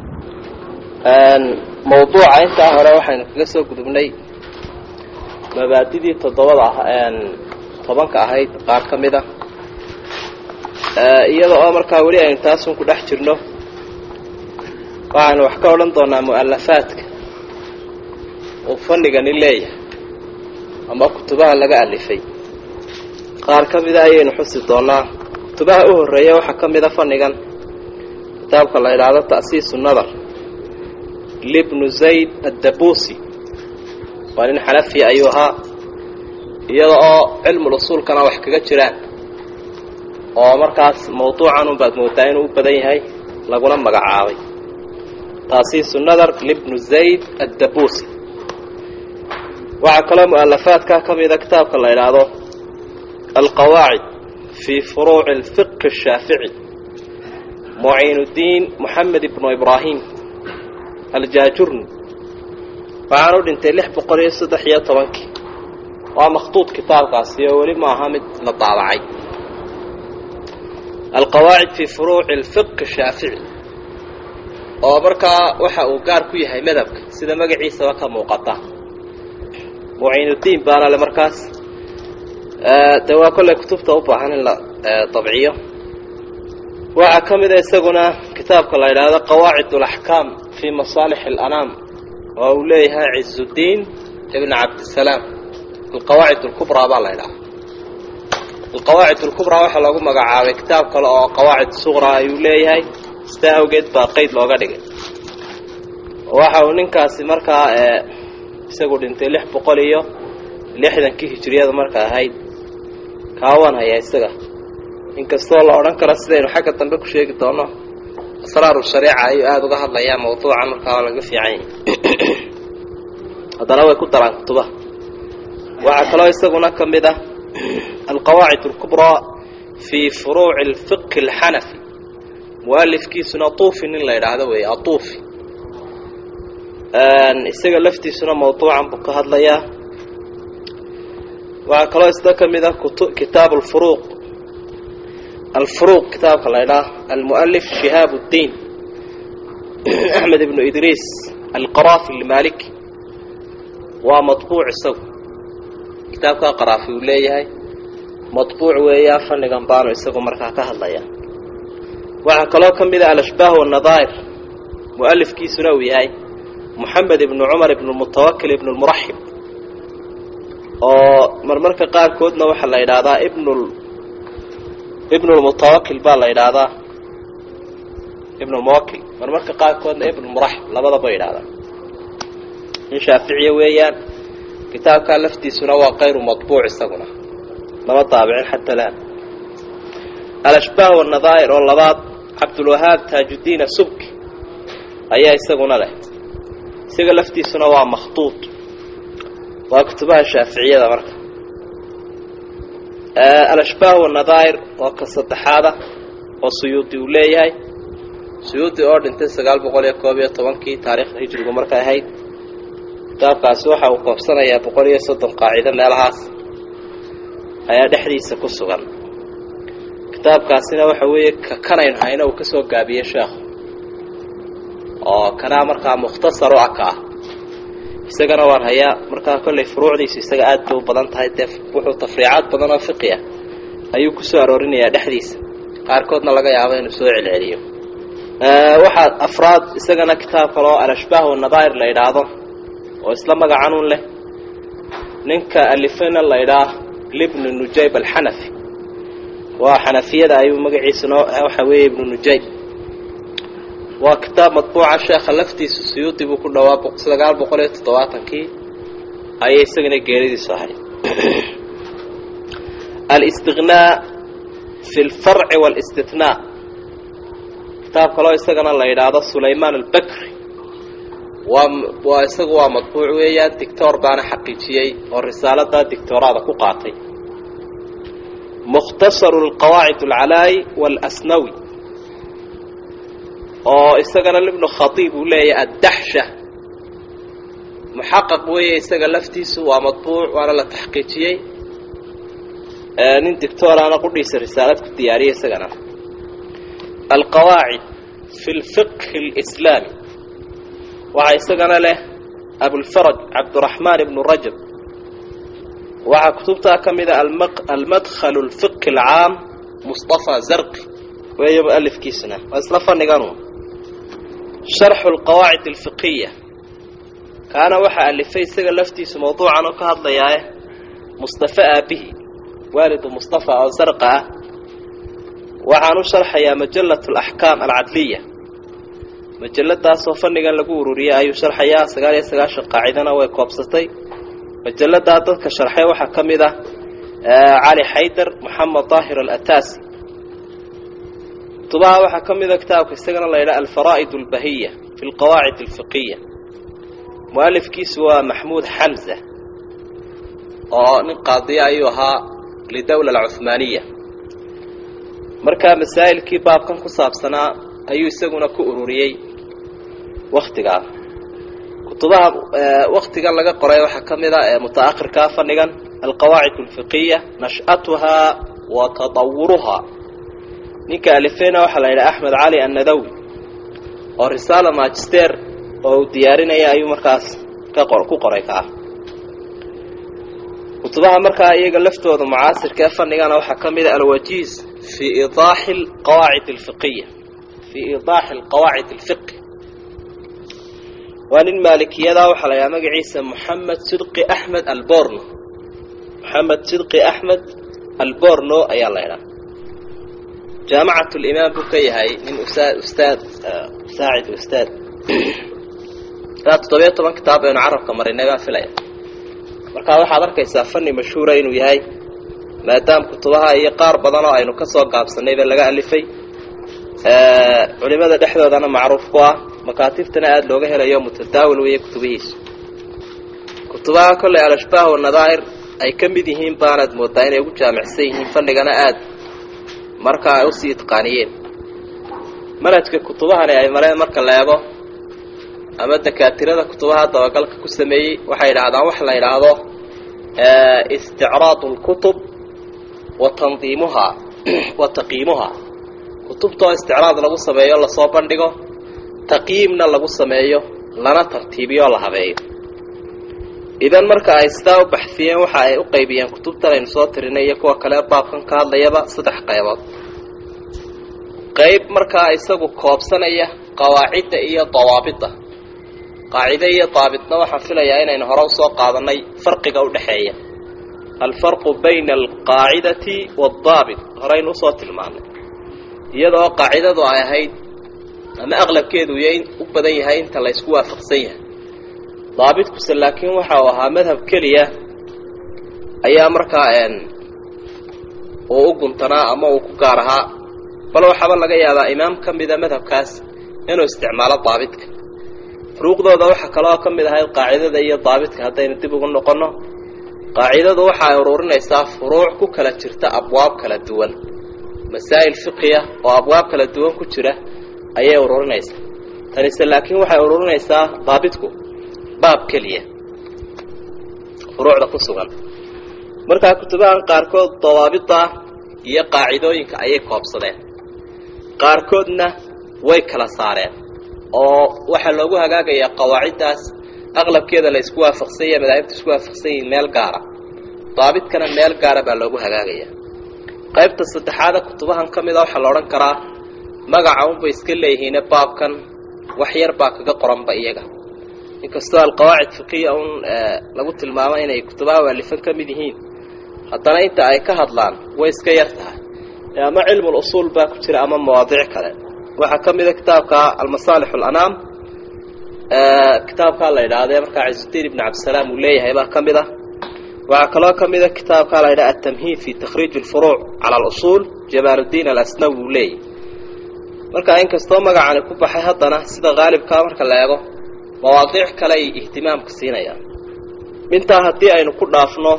mawduuca intaa hore waxaynu kaga soo gudubnay mabaadidii toddobada ah tobanka ahayd qaar ka mid a iyada oo markaa weli aynu taasun ku dhex jirno waxaynu wax ka odhan doonaa mu'alafaadka uu fanigani leeyahay ama kutubaha laga alifay qaar ka mida ayaynu xusi doonaa kutubaha u horreeya waxaa ka mida fannigan kitaabka la idhaahdo ta'siisu nadar libnu zayd addabuusi waa nin xanafiya ayuu ahaa iyada oo cilmul usuulkana wax kaga jiraan oo markaas mawduucan unbaad moodaa inuu u badan yahay laguna magacaabay ta'siisu nadar libnu zayd addabuusi waxaa kaloo mu'alafaadka ka mida kitaabka la idhaahdo alqawaacid fii furuuci alfiqhi ashaafici muciinuddiin moxamed ibnu ibraahim aljaajurni waxaan u dhintay lix boqol iyo saddex iyo tobankii waa makhtuud kitaabkaasi oo weli maaha mid la daabacay alqawaacid fii furuuci alfiqhi ashaafici oo markaa waxa uu gaar ku yahay madhabka sida magaciisaba ka muuqata muciinuddiin baana le markaas de waa kolley kutubta u baahan in la dabciyo waxaa ka mida isaguna kitaabka la yidhaahdo qawaacid alaxkaam fii masaalix alanaam oo uu leeyahay cizudiin ibn cabdisalaam alqawaacid alkubraa baa la ydhaha alqawaacid alkubraa waxaa loogu magacaabay kitaab kale oo qawaacid suqraa ayuu leeyahay sidaa awgeed baa qeyd looga dhigay waxa uu ninkaasi markaa isagu dhintay lix boqol iyo lixdankii hijiriyada marka ahayd kaawaan hayaa isaga inkastoo la odhan karo sidaynu xagga dambe ku sheegi doono asraaru shariica ayuu aada uga hadlayaa mawduucan markaa waa laga fiican yahay haddana way ku daraan kutubaha waxaa kaloo isaguna ka mid ah alqawaacid alkubraa fii furuuci alfiqhi alxanafi mualifkiisuna tuufi nin la yidhaahdo weeye atuufi isaga laftiisuna mawduucan buu ka hadlayaa waxaa kaloo isna ka mid ah kitaab alfuruuq alfuruuq kitaabka la ydhaah almualif shihaab اddiin axmed ibnu idriis alqaraafi almaliki waa maطbuuc isagu kitaabkaa qaraafi uu leeyahay maطbuuc weeyaan fannigan baanu isagu markaa ka hadlaya waxaa kaloo ka mid ah alashbaah wannadaa'ir mualifkiisuna uu yahay moxamed ibnu cumar ibnu mutawakil ibnu lmuraxib oo marmarka qaarkoodna waxaa la yidhaahdaa ibnu ibnulmutawakil baa la yidhaahdaa ibnulmuwakil marmarka qaarkoodna ibnulmuraxib labadaba yidhahdaa in shaaficiya weeyaan kitaabkaa laftiisuna waa kayru maطbuuc isaguna lama daabicin xata laan alashbaah wannadaa'ir oo labaad cabdulwahaab taajuddiin asubki ayaa isaguna leh isaga laftiisuna waa makhtuud waa kutubaha shaaficiyada marka alashbaah wanadaa'ir oo ka saddexaada oo suyuudi uu leeyahay suyuudi oo dhintay sagaal boqol iyo koob iyo tobankii taariikhda hijrigu markay ahayd kitaabkaasi waxa uu koobsanayaa boqol iyo soddon qaacido meelahaas ayaa dhexdiisa ku sugan kitaabkaasina waxa weeye ka kanaynu hayna uu ka soo gaabiyey sheekhu oo kanaa markaa mukhtasar u ah ka ah isagana waan hayaa markaa kollay furuucdiisu isaga aad bay u badan tahay dee wuxuu tafriicaad badan oo fiqi ah ayuu ku soo aroorinayaa dhexdiisa qaarkoodna laga yaabo inuu soo celceliyo waxaa afraad isagana kitaab kale oo alashbaah wanadaa'ir la yidhaahdo oo isla magacanun leh ninka alifena la ydhaah libnu nujayb alxanafi waa xanafiyada ayuu magaciisuna waxa weeye ibnu nujayb waa kitaab madbuuca sheekha laftiisu suyuudi buu ku dhawaa sagaal boqol iyo toddobaatankii ayay isagana geeridiisu ahayd alistiqnaa fi lfarci waalistitnaa kitaab kaloo isagana la yidhaahdo sulaymaan albakri waa waa isagu waa madbuuc weeyaan dictor baana xaqiijiyey oo risaalada dictooraada ku qaatay mukhtasaru lqawaacid alcalaayi waalasnawi oo isagana libnu khatiib uu leeyahay addaxsha muxaqaq weeye isaga laftiisu waa madbuuc waana la taxqiijiyey nin dictooraana qudhiisa risaalad ku diyaariyay isagana alqawaacid fi lfiqhi اlislaami waxaa isagana leh abulfaraj cabdiraxmaan ibnu rajab waxaa kutubtaa ka mida almadkhalu lfiqhi alcaam mustafa zarqi weeyo mualifkiisuna waa isla faniganu sharxu lqawaacid alfiqiya kaana waxaa alifay isaga laftiisu mawduucan oo ka hadlayaae mustafa aabihi waalidu mustafa oo zarqa ah waxaan u sharxayaa majallat alaxkaam alcadliya majaladaasoo fannigan lagu ururiyey ayuu sharxayaa sagaal iyo sagaashan qaacidana way koobsatay majalladaa dadka sharxay waxaa ka mid ah cali xaydar moxamed daahir alataasi kutubaha waxaa ka mida kitaabka isagana la yidhaha alfaraa'id albahiya fi lqawaacid alfiqiya mualifkiisu waa maxmuud xamza oo nin qaadiya ayuu ahaa lidowla alcuhmaaniya markaa masaa'ilkii baabkan ku saabsanaa ayuu isaguna ku ururiyey waktigaa kutubaha waktigan laga qoray waxaa ka mid a ee mutaakhirkaa fadhigan alqawaacid alfiqiya nash'atuhaa wa tadawuruhaa ninka alifeyna waxaa la yidhaha axmed cali annadawi oo risaala magister oo uu diyaarinaya ayuu markaas ka qor ku qoray ka ah kutubaha markaa iyaga laftooda mucaasirka ee fadhigana waxaa ka mid a alwajiiz fi idaaxi alqawaacid alfiqiya fi idaaxi alqawaacid alfiqi waa nin maalikiyada waxaa la yidhaha magaciisa moxamed sidqi axmed alborno moxamed sidqi axmed alborno ayaa la yidhaha jaamacat limaam buu ka yahay nin ustaad ustaad saacid ustaad ilaa toddobiyo toban kitaab aynu carabka marinay baan filaya markaa waxaad arkaysaa fani mashhuura inuu yahay maadaama kutubaha iyo qaar badan oo aynu ka soo gaabsanayba laga alifay culimada dhexdoodana macruuf ku ah makaatibtana aada looga helayo mutadaawil weeye kutubihiisu kutubaha kolley alashbaah wanadaa'ir ay ka mid yihiin baanaad moodaa inay ugu jaamicsan yihiin fanigana aada marka ay usii itqaaniyeen manhajka kutubahani ay mareen marka la eego ama dakaatirada kutubaha dabagalka ku sameeyey waxay yidhaahdaan wax la yidhaahdo isticraadu lkutub wa tandiimuhaa wa taqiimuhaa kutubtoo isticraad lagu sameeyo lasoo bandhigo taqyiimna lagu sameeyo lana tartiibiyo la habeeyo idan marka ay sidaa u baxsiyeen waxa ay u qaybiyeen kutubtan aynu soo tirinay iyo kuwa kale baabkan ka hadlayaba saddex qaybood qayb markaa isagu koobsanaya qawaacidda iyo dawaabidda qaacide iyo daabitna waxaan filayaa inaynu hore usoo qaadanay farqiga u dhexeeya alfarqu bayna alqaacidati waadaabit horeynu usoo tilmaanay iyadoo qaacidadu ay ahayd ama aqlabkeedu y u badan yahay inta la ysku waafaqsan yahay daabidkuse laakiin waxa uu ahaa madhab keliya ayaa markaa uu u guntanaa ama uu ku gaar ahaa bal waxaaba laga yaabaa imaam ka mida madhabkaas inuu isticmaalo daabidka furuuqdooda waxaa kaloo ka mid ahayd qaacidada iyo daabidka haddaynu dib ugu noqonno qaacidadu waxa ay ururinaysaa furuuc ku kala jirta abwaab kala duwan masaa'il fiqiya oo abwaab kala duwan ku jira ayay ururinaysaa tanise laakiin waxay ururinaysaa daabitku baab keliya furuucda ku sugan markaa kutubahan qaarkood dawaabida iyo qaacidooyinka ayay koobsadeen qaarkoodna way kala saareen oo waxaa loogu hagaagayaa qawaaciddaas aqlabkeeda la isku waafaqsan yahay madaahibta isku waafaqsan yihiin meel gaara daabidkana meel gaara baa loogu hagaagaya qaybta saddexaada kutubahan ka mid a waxaa la odhan karaa magaca unbay iska leeyihiine baabkan wax yar baa kaga qoranba iyaga inkastoo alqawaacid fiqiya un lagu tilmaamo inay kutubaha waalifan ka mid yihiin haddana inta ay ka hadlaan way iska yar tahay ama cilmul usuul baa ku jira ama mawaadiic kale waxaa ka mida kitaabka almasaalix alanaam kitaabkaa la yidhahdee markaa cizudiin ibn cabdisalaam uu leeyahay baa ka mid ah waxaa kaloo ka mida kitaabkaa la yidhaha atamhiid fi takhriij alfuruuc cala alusuul jamaaluddiin alasnawi uu leeyahy marka inkastoo magacani ku baxay haddana sida haalibkaa marka la eego mawaadiic kale ay ihtimaamka siinayaan intaa haddii aynu ku dhaafno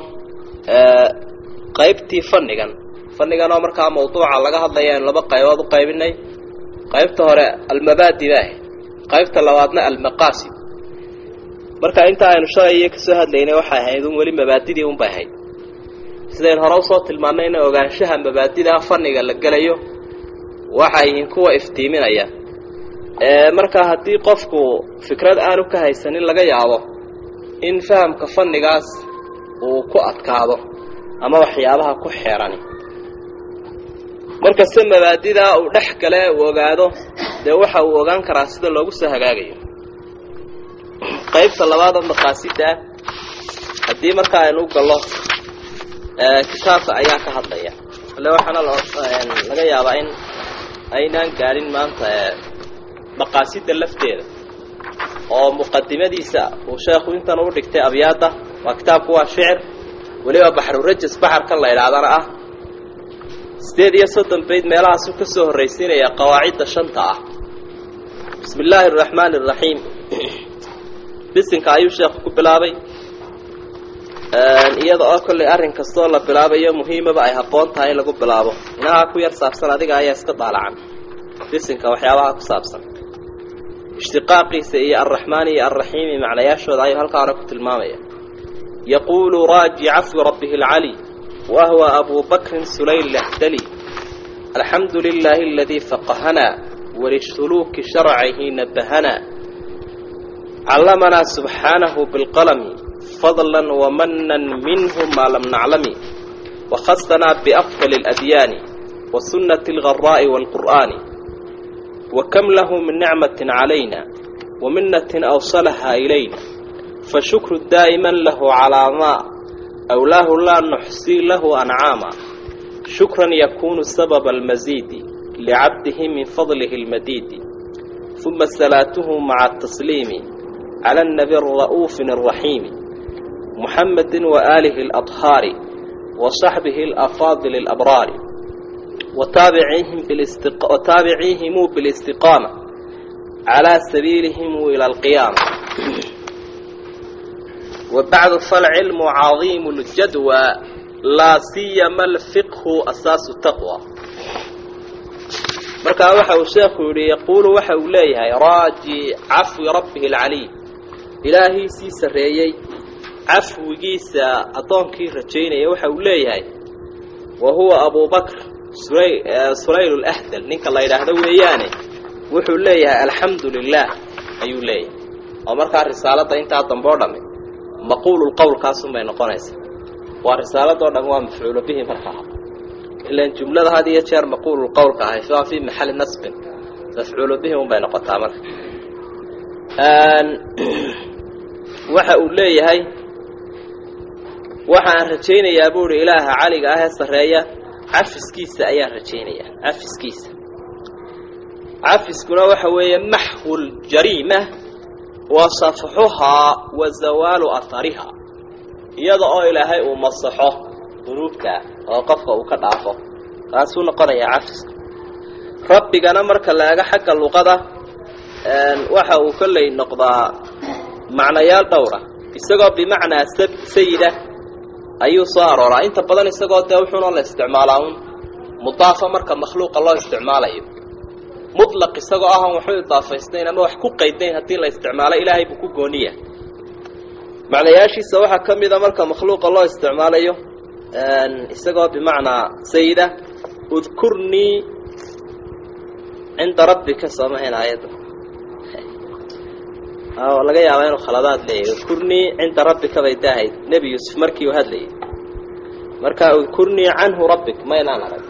qaybtii fannigan fannigan oo markaa mawduuca laga hadlaya aynu laba qaybood u qaybinay qaybta hore almabaadi ba ahayd qaybta labaadna almaqaasid marka inta aynu shalay iyo kasoo hadlaynay waxay ahayd un weli mabaadidii unbay ahayd sidaynu hore usoo tilmaannay in ogaanshaha mabaadidaa fanniga la gelayo waxay yihiin kuwa iftiiminaya markaa haddii qofku fikrad aanu ka haysanin laga yaabo in fahamka fannigaas uu ku adkaado ama waxyaabaha ku xeerani markasta mabaadidaa uu dhex gale uu ogaado dee waxa uu ogaan karaa sida loogu soo hagaagayo qaybta labaad oo maqaasidaa haddii markaa aynu u gallo kitaabka ayaa ka hadlaya ale waxaana laga yaabaa in aynaan gaadhin maanta maqaasida lafteeda oo muqadimadiisa uu sheekhu intan u dhigtay abyaadda waa kitaabku waa shicir weliba baxrurajas baxarkan la idhaahdana ah sideed iyo soddon bayd meelahaasuu ka soo horraysiinaya qawaacidda shanta ah bismi illaahi araxmaani araxiim bisinka ayuu sheekhu ku bilaabay iyada oo kollay arrin kastoo la bilaabayo muhiimaba ay habboon tahay in lagu bilaabo inahaa ku yar saabsan adiga ayaa iska daalacan bisinka waxyaabaha ku saabsan ishtiqaaqiisa iyo alraxmaani iyo alraxiimi macnayaashooda ayuu halkaa hore ku tilmaamaya yaquulu raaji cafwi rabbihi alcali wahwa abu bakrin sulayl lahdali alxamdu lilaahi aladii faqahanaa walisuluuki sharcihi nabahanaa callamanaa subxaanahu bilqalami fadlan wamanan minhu maa lam naclami wakhasanaa biafdali اladyaani wasunnati algaraa'i wاlqur'aani وكم له من نعمة علينا ومنة أوصلها إلينا فشكر دائما له على ما أولاه لا نحصي له أنعاما شكرا يكون سبب المزيد لعبده من فضله المديد ثم صلاته مع التسليم على النبي الرؤوف الرحيم محمد وآله الأطهار وصحبه الأفاضل الأبرار وتابعيهم بالاستق... وتابعيهم بالاستقامة على سبيلهم إلى القيامة وبعد فالعلم عظيم الجدوى لا سيما الفقه أساس التقوى markaa waxa uu sheekhu yidhi yaquulu waxa uu leeyahay raaji cafwi rabbihi alcaliy ilaahiisii sarreeyey cafwigiisa addoonkii rajaynaya waxa uu leeyahay wa huwa abubakr sulayl lahdal ninka la yidhaahdo weeyaane wuxuu leeyahay alxamdu lilah ayuu leeyahay oo markaa risaaladda intaa dambe o dhamme maquululqowlkaasunbay noqonaysaa waa risaaladoo dham waa mafcuulo bihi markaa ilan jumlada had iyo jeer maquululqowlka ahay waa fii maxali nasbin mafcuulo bihi unbay noqotaa marka waxa uu leeyahay waxaan rajaynayaa buu ihi ilaaha caliga ah ee sarreeya cafiskiisa ayaan rajaynayaa cafiskiisa cafiskuna waxa weeye maxwu ljariima wa safxuhaa wa zawaalu ahariha iyada oo ilaahay uu masaxo dunuubta oo qofka uu ka dhaafo kaasuu noqonayaa cafiska rabbigana marka la ega xagga luqada waxa uu kolley noqdaa macnayaal dhowra isagoo bimacnaa sayida ayuu soo arooraa inta badan isagoo dee wuxuuna la isticmaalaa un mudaafa marka makhluuqa loo isticmaalayo mutlaq isagoo ahan waxu idaafaysnayn ama wax ku qaydayn haddii la isticmaalo ilaahay buu ku gooniya macnayaashiisa waxaa ka mida marka makhluuqa loo isticmaalayo isagoo bimacnaa sayida udkurnii cinda rabbika soomahayn aayadda laga yaabaa inuu khaladaad leeyahy udkurnii cinda rabbika bay daahayd nebi yuusuf markii uu hadlayay marka udkurnii canhu rabbik maynaan arag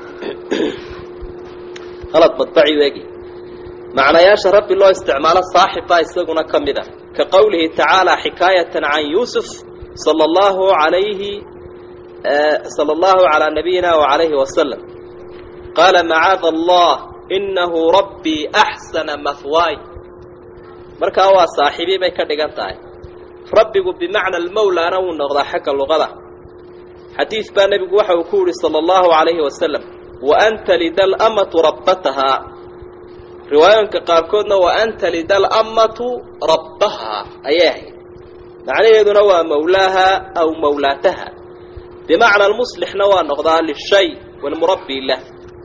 halad madbaci weegi macnayaasha rabbi loo isticmaalo saaxib baa isaguna ka mid a ka qowlihi tacaala xikaayatan can yuusuf sala allahu alayhi sala allahu calaa nabiyina wacalayhi wasalam qaala macaada allah inahu rabbii axsana mahwaay markaa waa saaxiibii bay ka dhigan tahay rabbigu bimacna almowlaana wuu noqdaa xagga luqada xadiid baa nebigu waxa uu ku yihi sala allahu calayhi wasalam wa anta lida lamatu rabbatahaa riwaayooyinka qaarkoodna wa anta lida alammatu rabbahaa ayay ahayd macnaheeduna waa mawlaaha aw mawlaataha bimacna almuslixna waa noqdaa lishay walmurabbi lah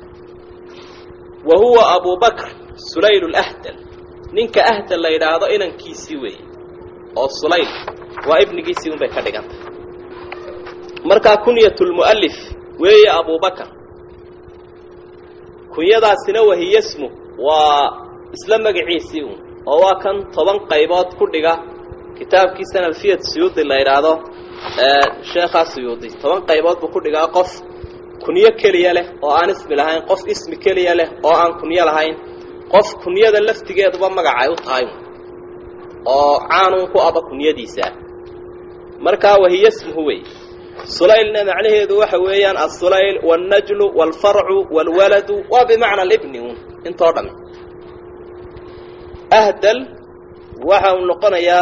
wa huwa abu bakr sulayl lahdal ninka ahdal la yidhaahdo inankiisii weeye oo sulayl waa ibnigiisii un bay ka dhigantay markaa kunyat lmu'alif weeye abubakar kunyadaasina wahiyasmu waa isla magaciisii un oo waa kan toban qaybood ku dhiga kitaabkiisan alfiyat suyuudi la yidhaahdo sheekhaa suyuudi toban qaybood buu ku dhigaa qof kunyo keliya leh oo aan ismi lahayn qof ismi keliya leh oo aan kunyo lahayn qof kunyada laftigeeduba magacay u tahay oo caanun ku aba kunyadiisa markaa wahiyasmuhu wey sulaylna macnaheedu waxa weeyaan assulayl wاlnajlu wاlfarcu wاlwaladu waa bimacna alibni un intoo dhami ahdal waxa uu noqonayaa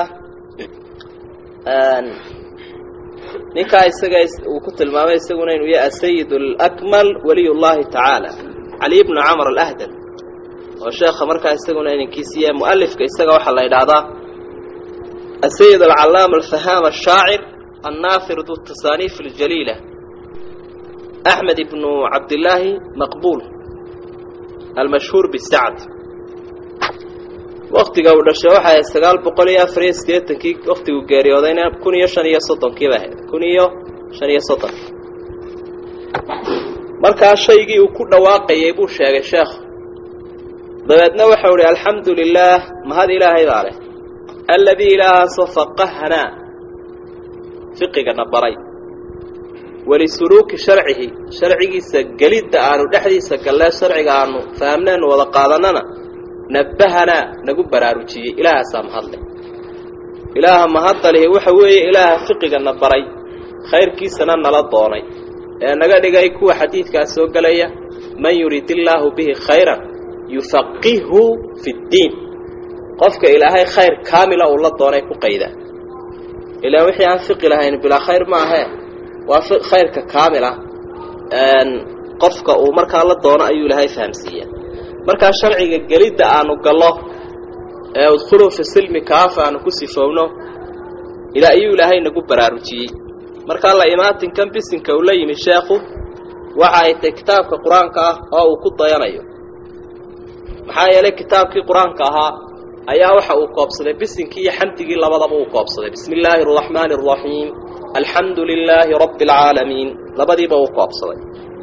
ninkaa isaga uu ku tilmaamay isaguna inuu yahay asayid اlakmal waliy اllahi tacaala cali bnu camr alahdal oo sheekha markaa isaguna inankiisiiya mualifka isaga waxaa la yidhaahdaa asayid alcalaama alfahaam ashaacir الناثر ذو التصانيف الجليلة أحمد بن عبد الله مقبول المشهور بالسعد وقتiga uu dhashay waxa sagaal boqol iyo afar iyo sideetankii waktigu geeriyoodayna kun iyo shan iyo soddonkii ba ahayd kun iyo shan iyo soddon markaa shaygii uu ku dhawaaqayay buu sheegay sheekhu dabeedna waxau ihi alxamdu lilaah mahad ilaahay baa leh aladii ilaahaasoo faqahanaa fiqigana baray walisuluuki sharcihi sharcigiisa gelidda aanu dhexdiisa gallee sharciga aanu fahamneenu wada qaadanana nabbahanaa nagu baraarujiyey ilaahaasaa mahadle ilaaha mahadalihi waxa weeye ilaaha fiqigana baray khayrkiisana nala doonay ee naga dhigay kuwa xadiidkaas soo gelaya man yurid illaahu bihi khayran yufaqihhu fi ddiin qofka ilaahay khayr kaamila uu la doonay ku qayda ilaa wixii aan fiqi lahayn bilaa khayr ma ahee waa khayrka kaamila qofka uu markaa la doono ayuu ilaahay fahamsiiya markaa sharciga gelidda aanu gallo ee udkhuluu fi silmi kaafa aanu ku sifowno ilaa ayuu ilaahay nagu baraarujiyey markaa la imaatinkan bisinka uu la yimi sheekhu waxa ay tahay kitaabka qur-aanka ah oo uu ku dayanayo maxaa yeelay kitaabkii qur-aanka ahaa ayaa waxa uu koobsaday bisinkii iyo xamdigii labadaba uu koobsaday bismi illaahi araxmaani araxiim alxamdu lilaahi rabbi alcaalamiin labadiiba uu koobsaday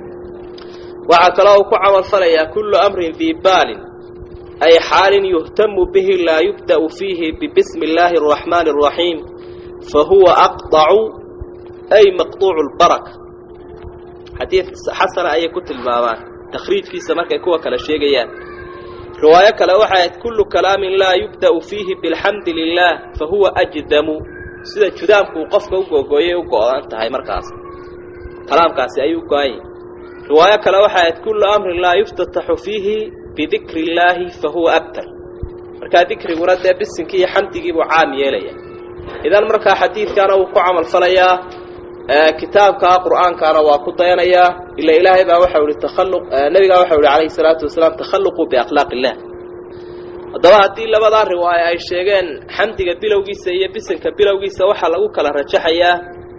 waxaa kaloo uu ku camal falayaa kullu amrin dii baalin ay xaalin yuhtamu bihi laa yubda'u fiihi bibismi illaahi araxmaani araxiim fa huwa aqdacu ay maqduucu lbaraka xadiid xasana ayay ku tilmaamaan takhriijkiisa markay kuwa kale sheegayaan riwaayo kale waxay ahayd kullu kalaamin laa yubda'u fiihi bilxamdi lilah fa huwa ajdamu sida judaamku uu qofka u googooyay u go-dan tahay markaas kalaamkaasi ayuu go-anya riwaayo kale waxay ahayd kullu amrin laa yuftataxu fiihi bidikri illaahi fa huwa abtar markaa dikriguna dee bisinkii iyo xamdigiibuu caam yeelaya idan markaa xadiidkaana wuu ku camal falayaa kitaabkaa qur'aankaana waa ku dayanayaa ila ilaahay baa waxau ihi takhalluq nabigaa waxau ihi calayhi salaatu wasalaam takhalluquu biakhlaaq illah haddaba haddii labadaa riwaayo ay sheegeen xamdiga bilowgiisa iyo bisinka bilowgiisa waxaa lagu kala rajaxayaa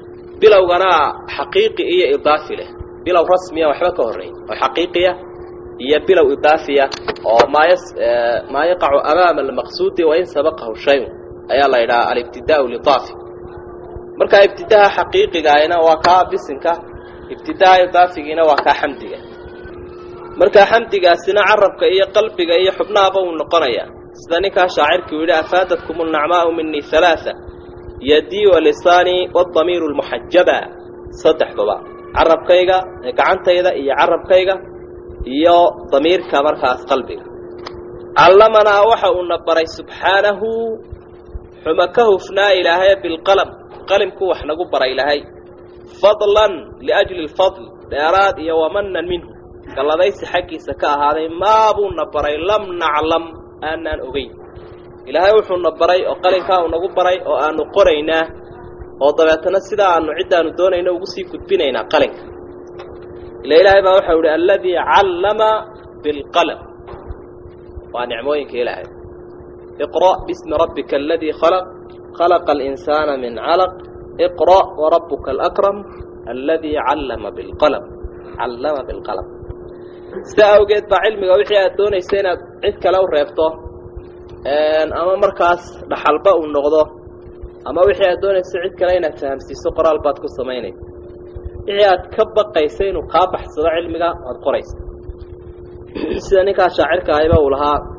bilowgana xaqiiqi iyo idaafi leh bilow rasmiya waxba ka horreyn oo xaqiiqiya iyo bilow idaafiya oo maa maa yaqacu amaama almaqsuudi wain sabaqahu shayun ayaa la yidhaha alibtidaau lidaafi markaa ibtidaha xaqiiqigaayna waa kaa bisinka ibtidaha idaafigiina waa kaa xamdiga markaa xamdigaasina carabka iyo qalbiga iyo xubnahaba uu noqonayaa sida ninkaa shaacirkii u yidhi afaadatkum alnacmaau minii halaaa yadii wa lisaanii waadamiiru lmuxajaba saddexduba carabkayga gacantayda iyo carabkayga iyo damiirka markaas qalbiga callamanaa waxa uuna baray subxaanahu xuma ka hufnaa ilaahay bilqalam qalimku wax nagu baray ilaahay fadlan liajli lfadl dheeraad iyo wamanan minhu galladaysi xaggiisa ka ahaaday maabuuna baray lam naclam aanaan ogeyn ilaahay wuxuuna baray oo qalinkaa uu nagu baray oo aanu qoraynaa oo dabeetana sidaa aanu ciddaanu doonayno ugu sii gudbinaynaa qalinka ila ilaahay baa waxau ihi alladii callama bilqalam waa nicmooyinka ilaahay iqra' bismi rabbika aladii khalaq khalaqa alinsaana min calaq iqra' warabuka alakram alladii callama bilqalam callama bilqalam sida awgeed baa cilmiga wixii aad doonaysa inaad cid kale u reebto ama markaas dhaxalba uu noqdo ama wixii aad doonayso cid kale inaad fahamsiiso qoraal baad ku samaynaysa wixii aad ka baqaysa inuu kaa baxsado cilmiga waad qoraysa sida ninkaa shaacirka ahayba uu lahaa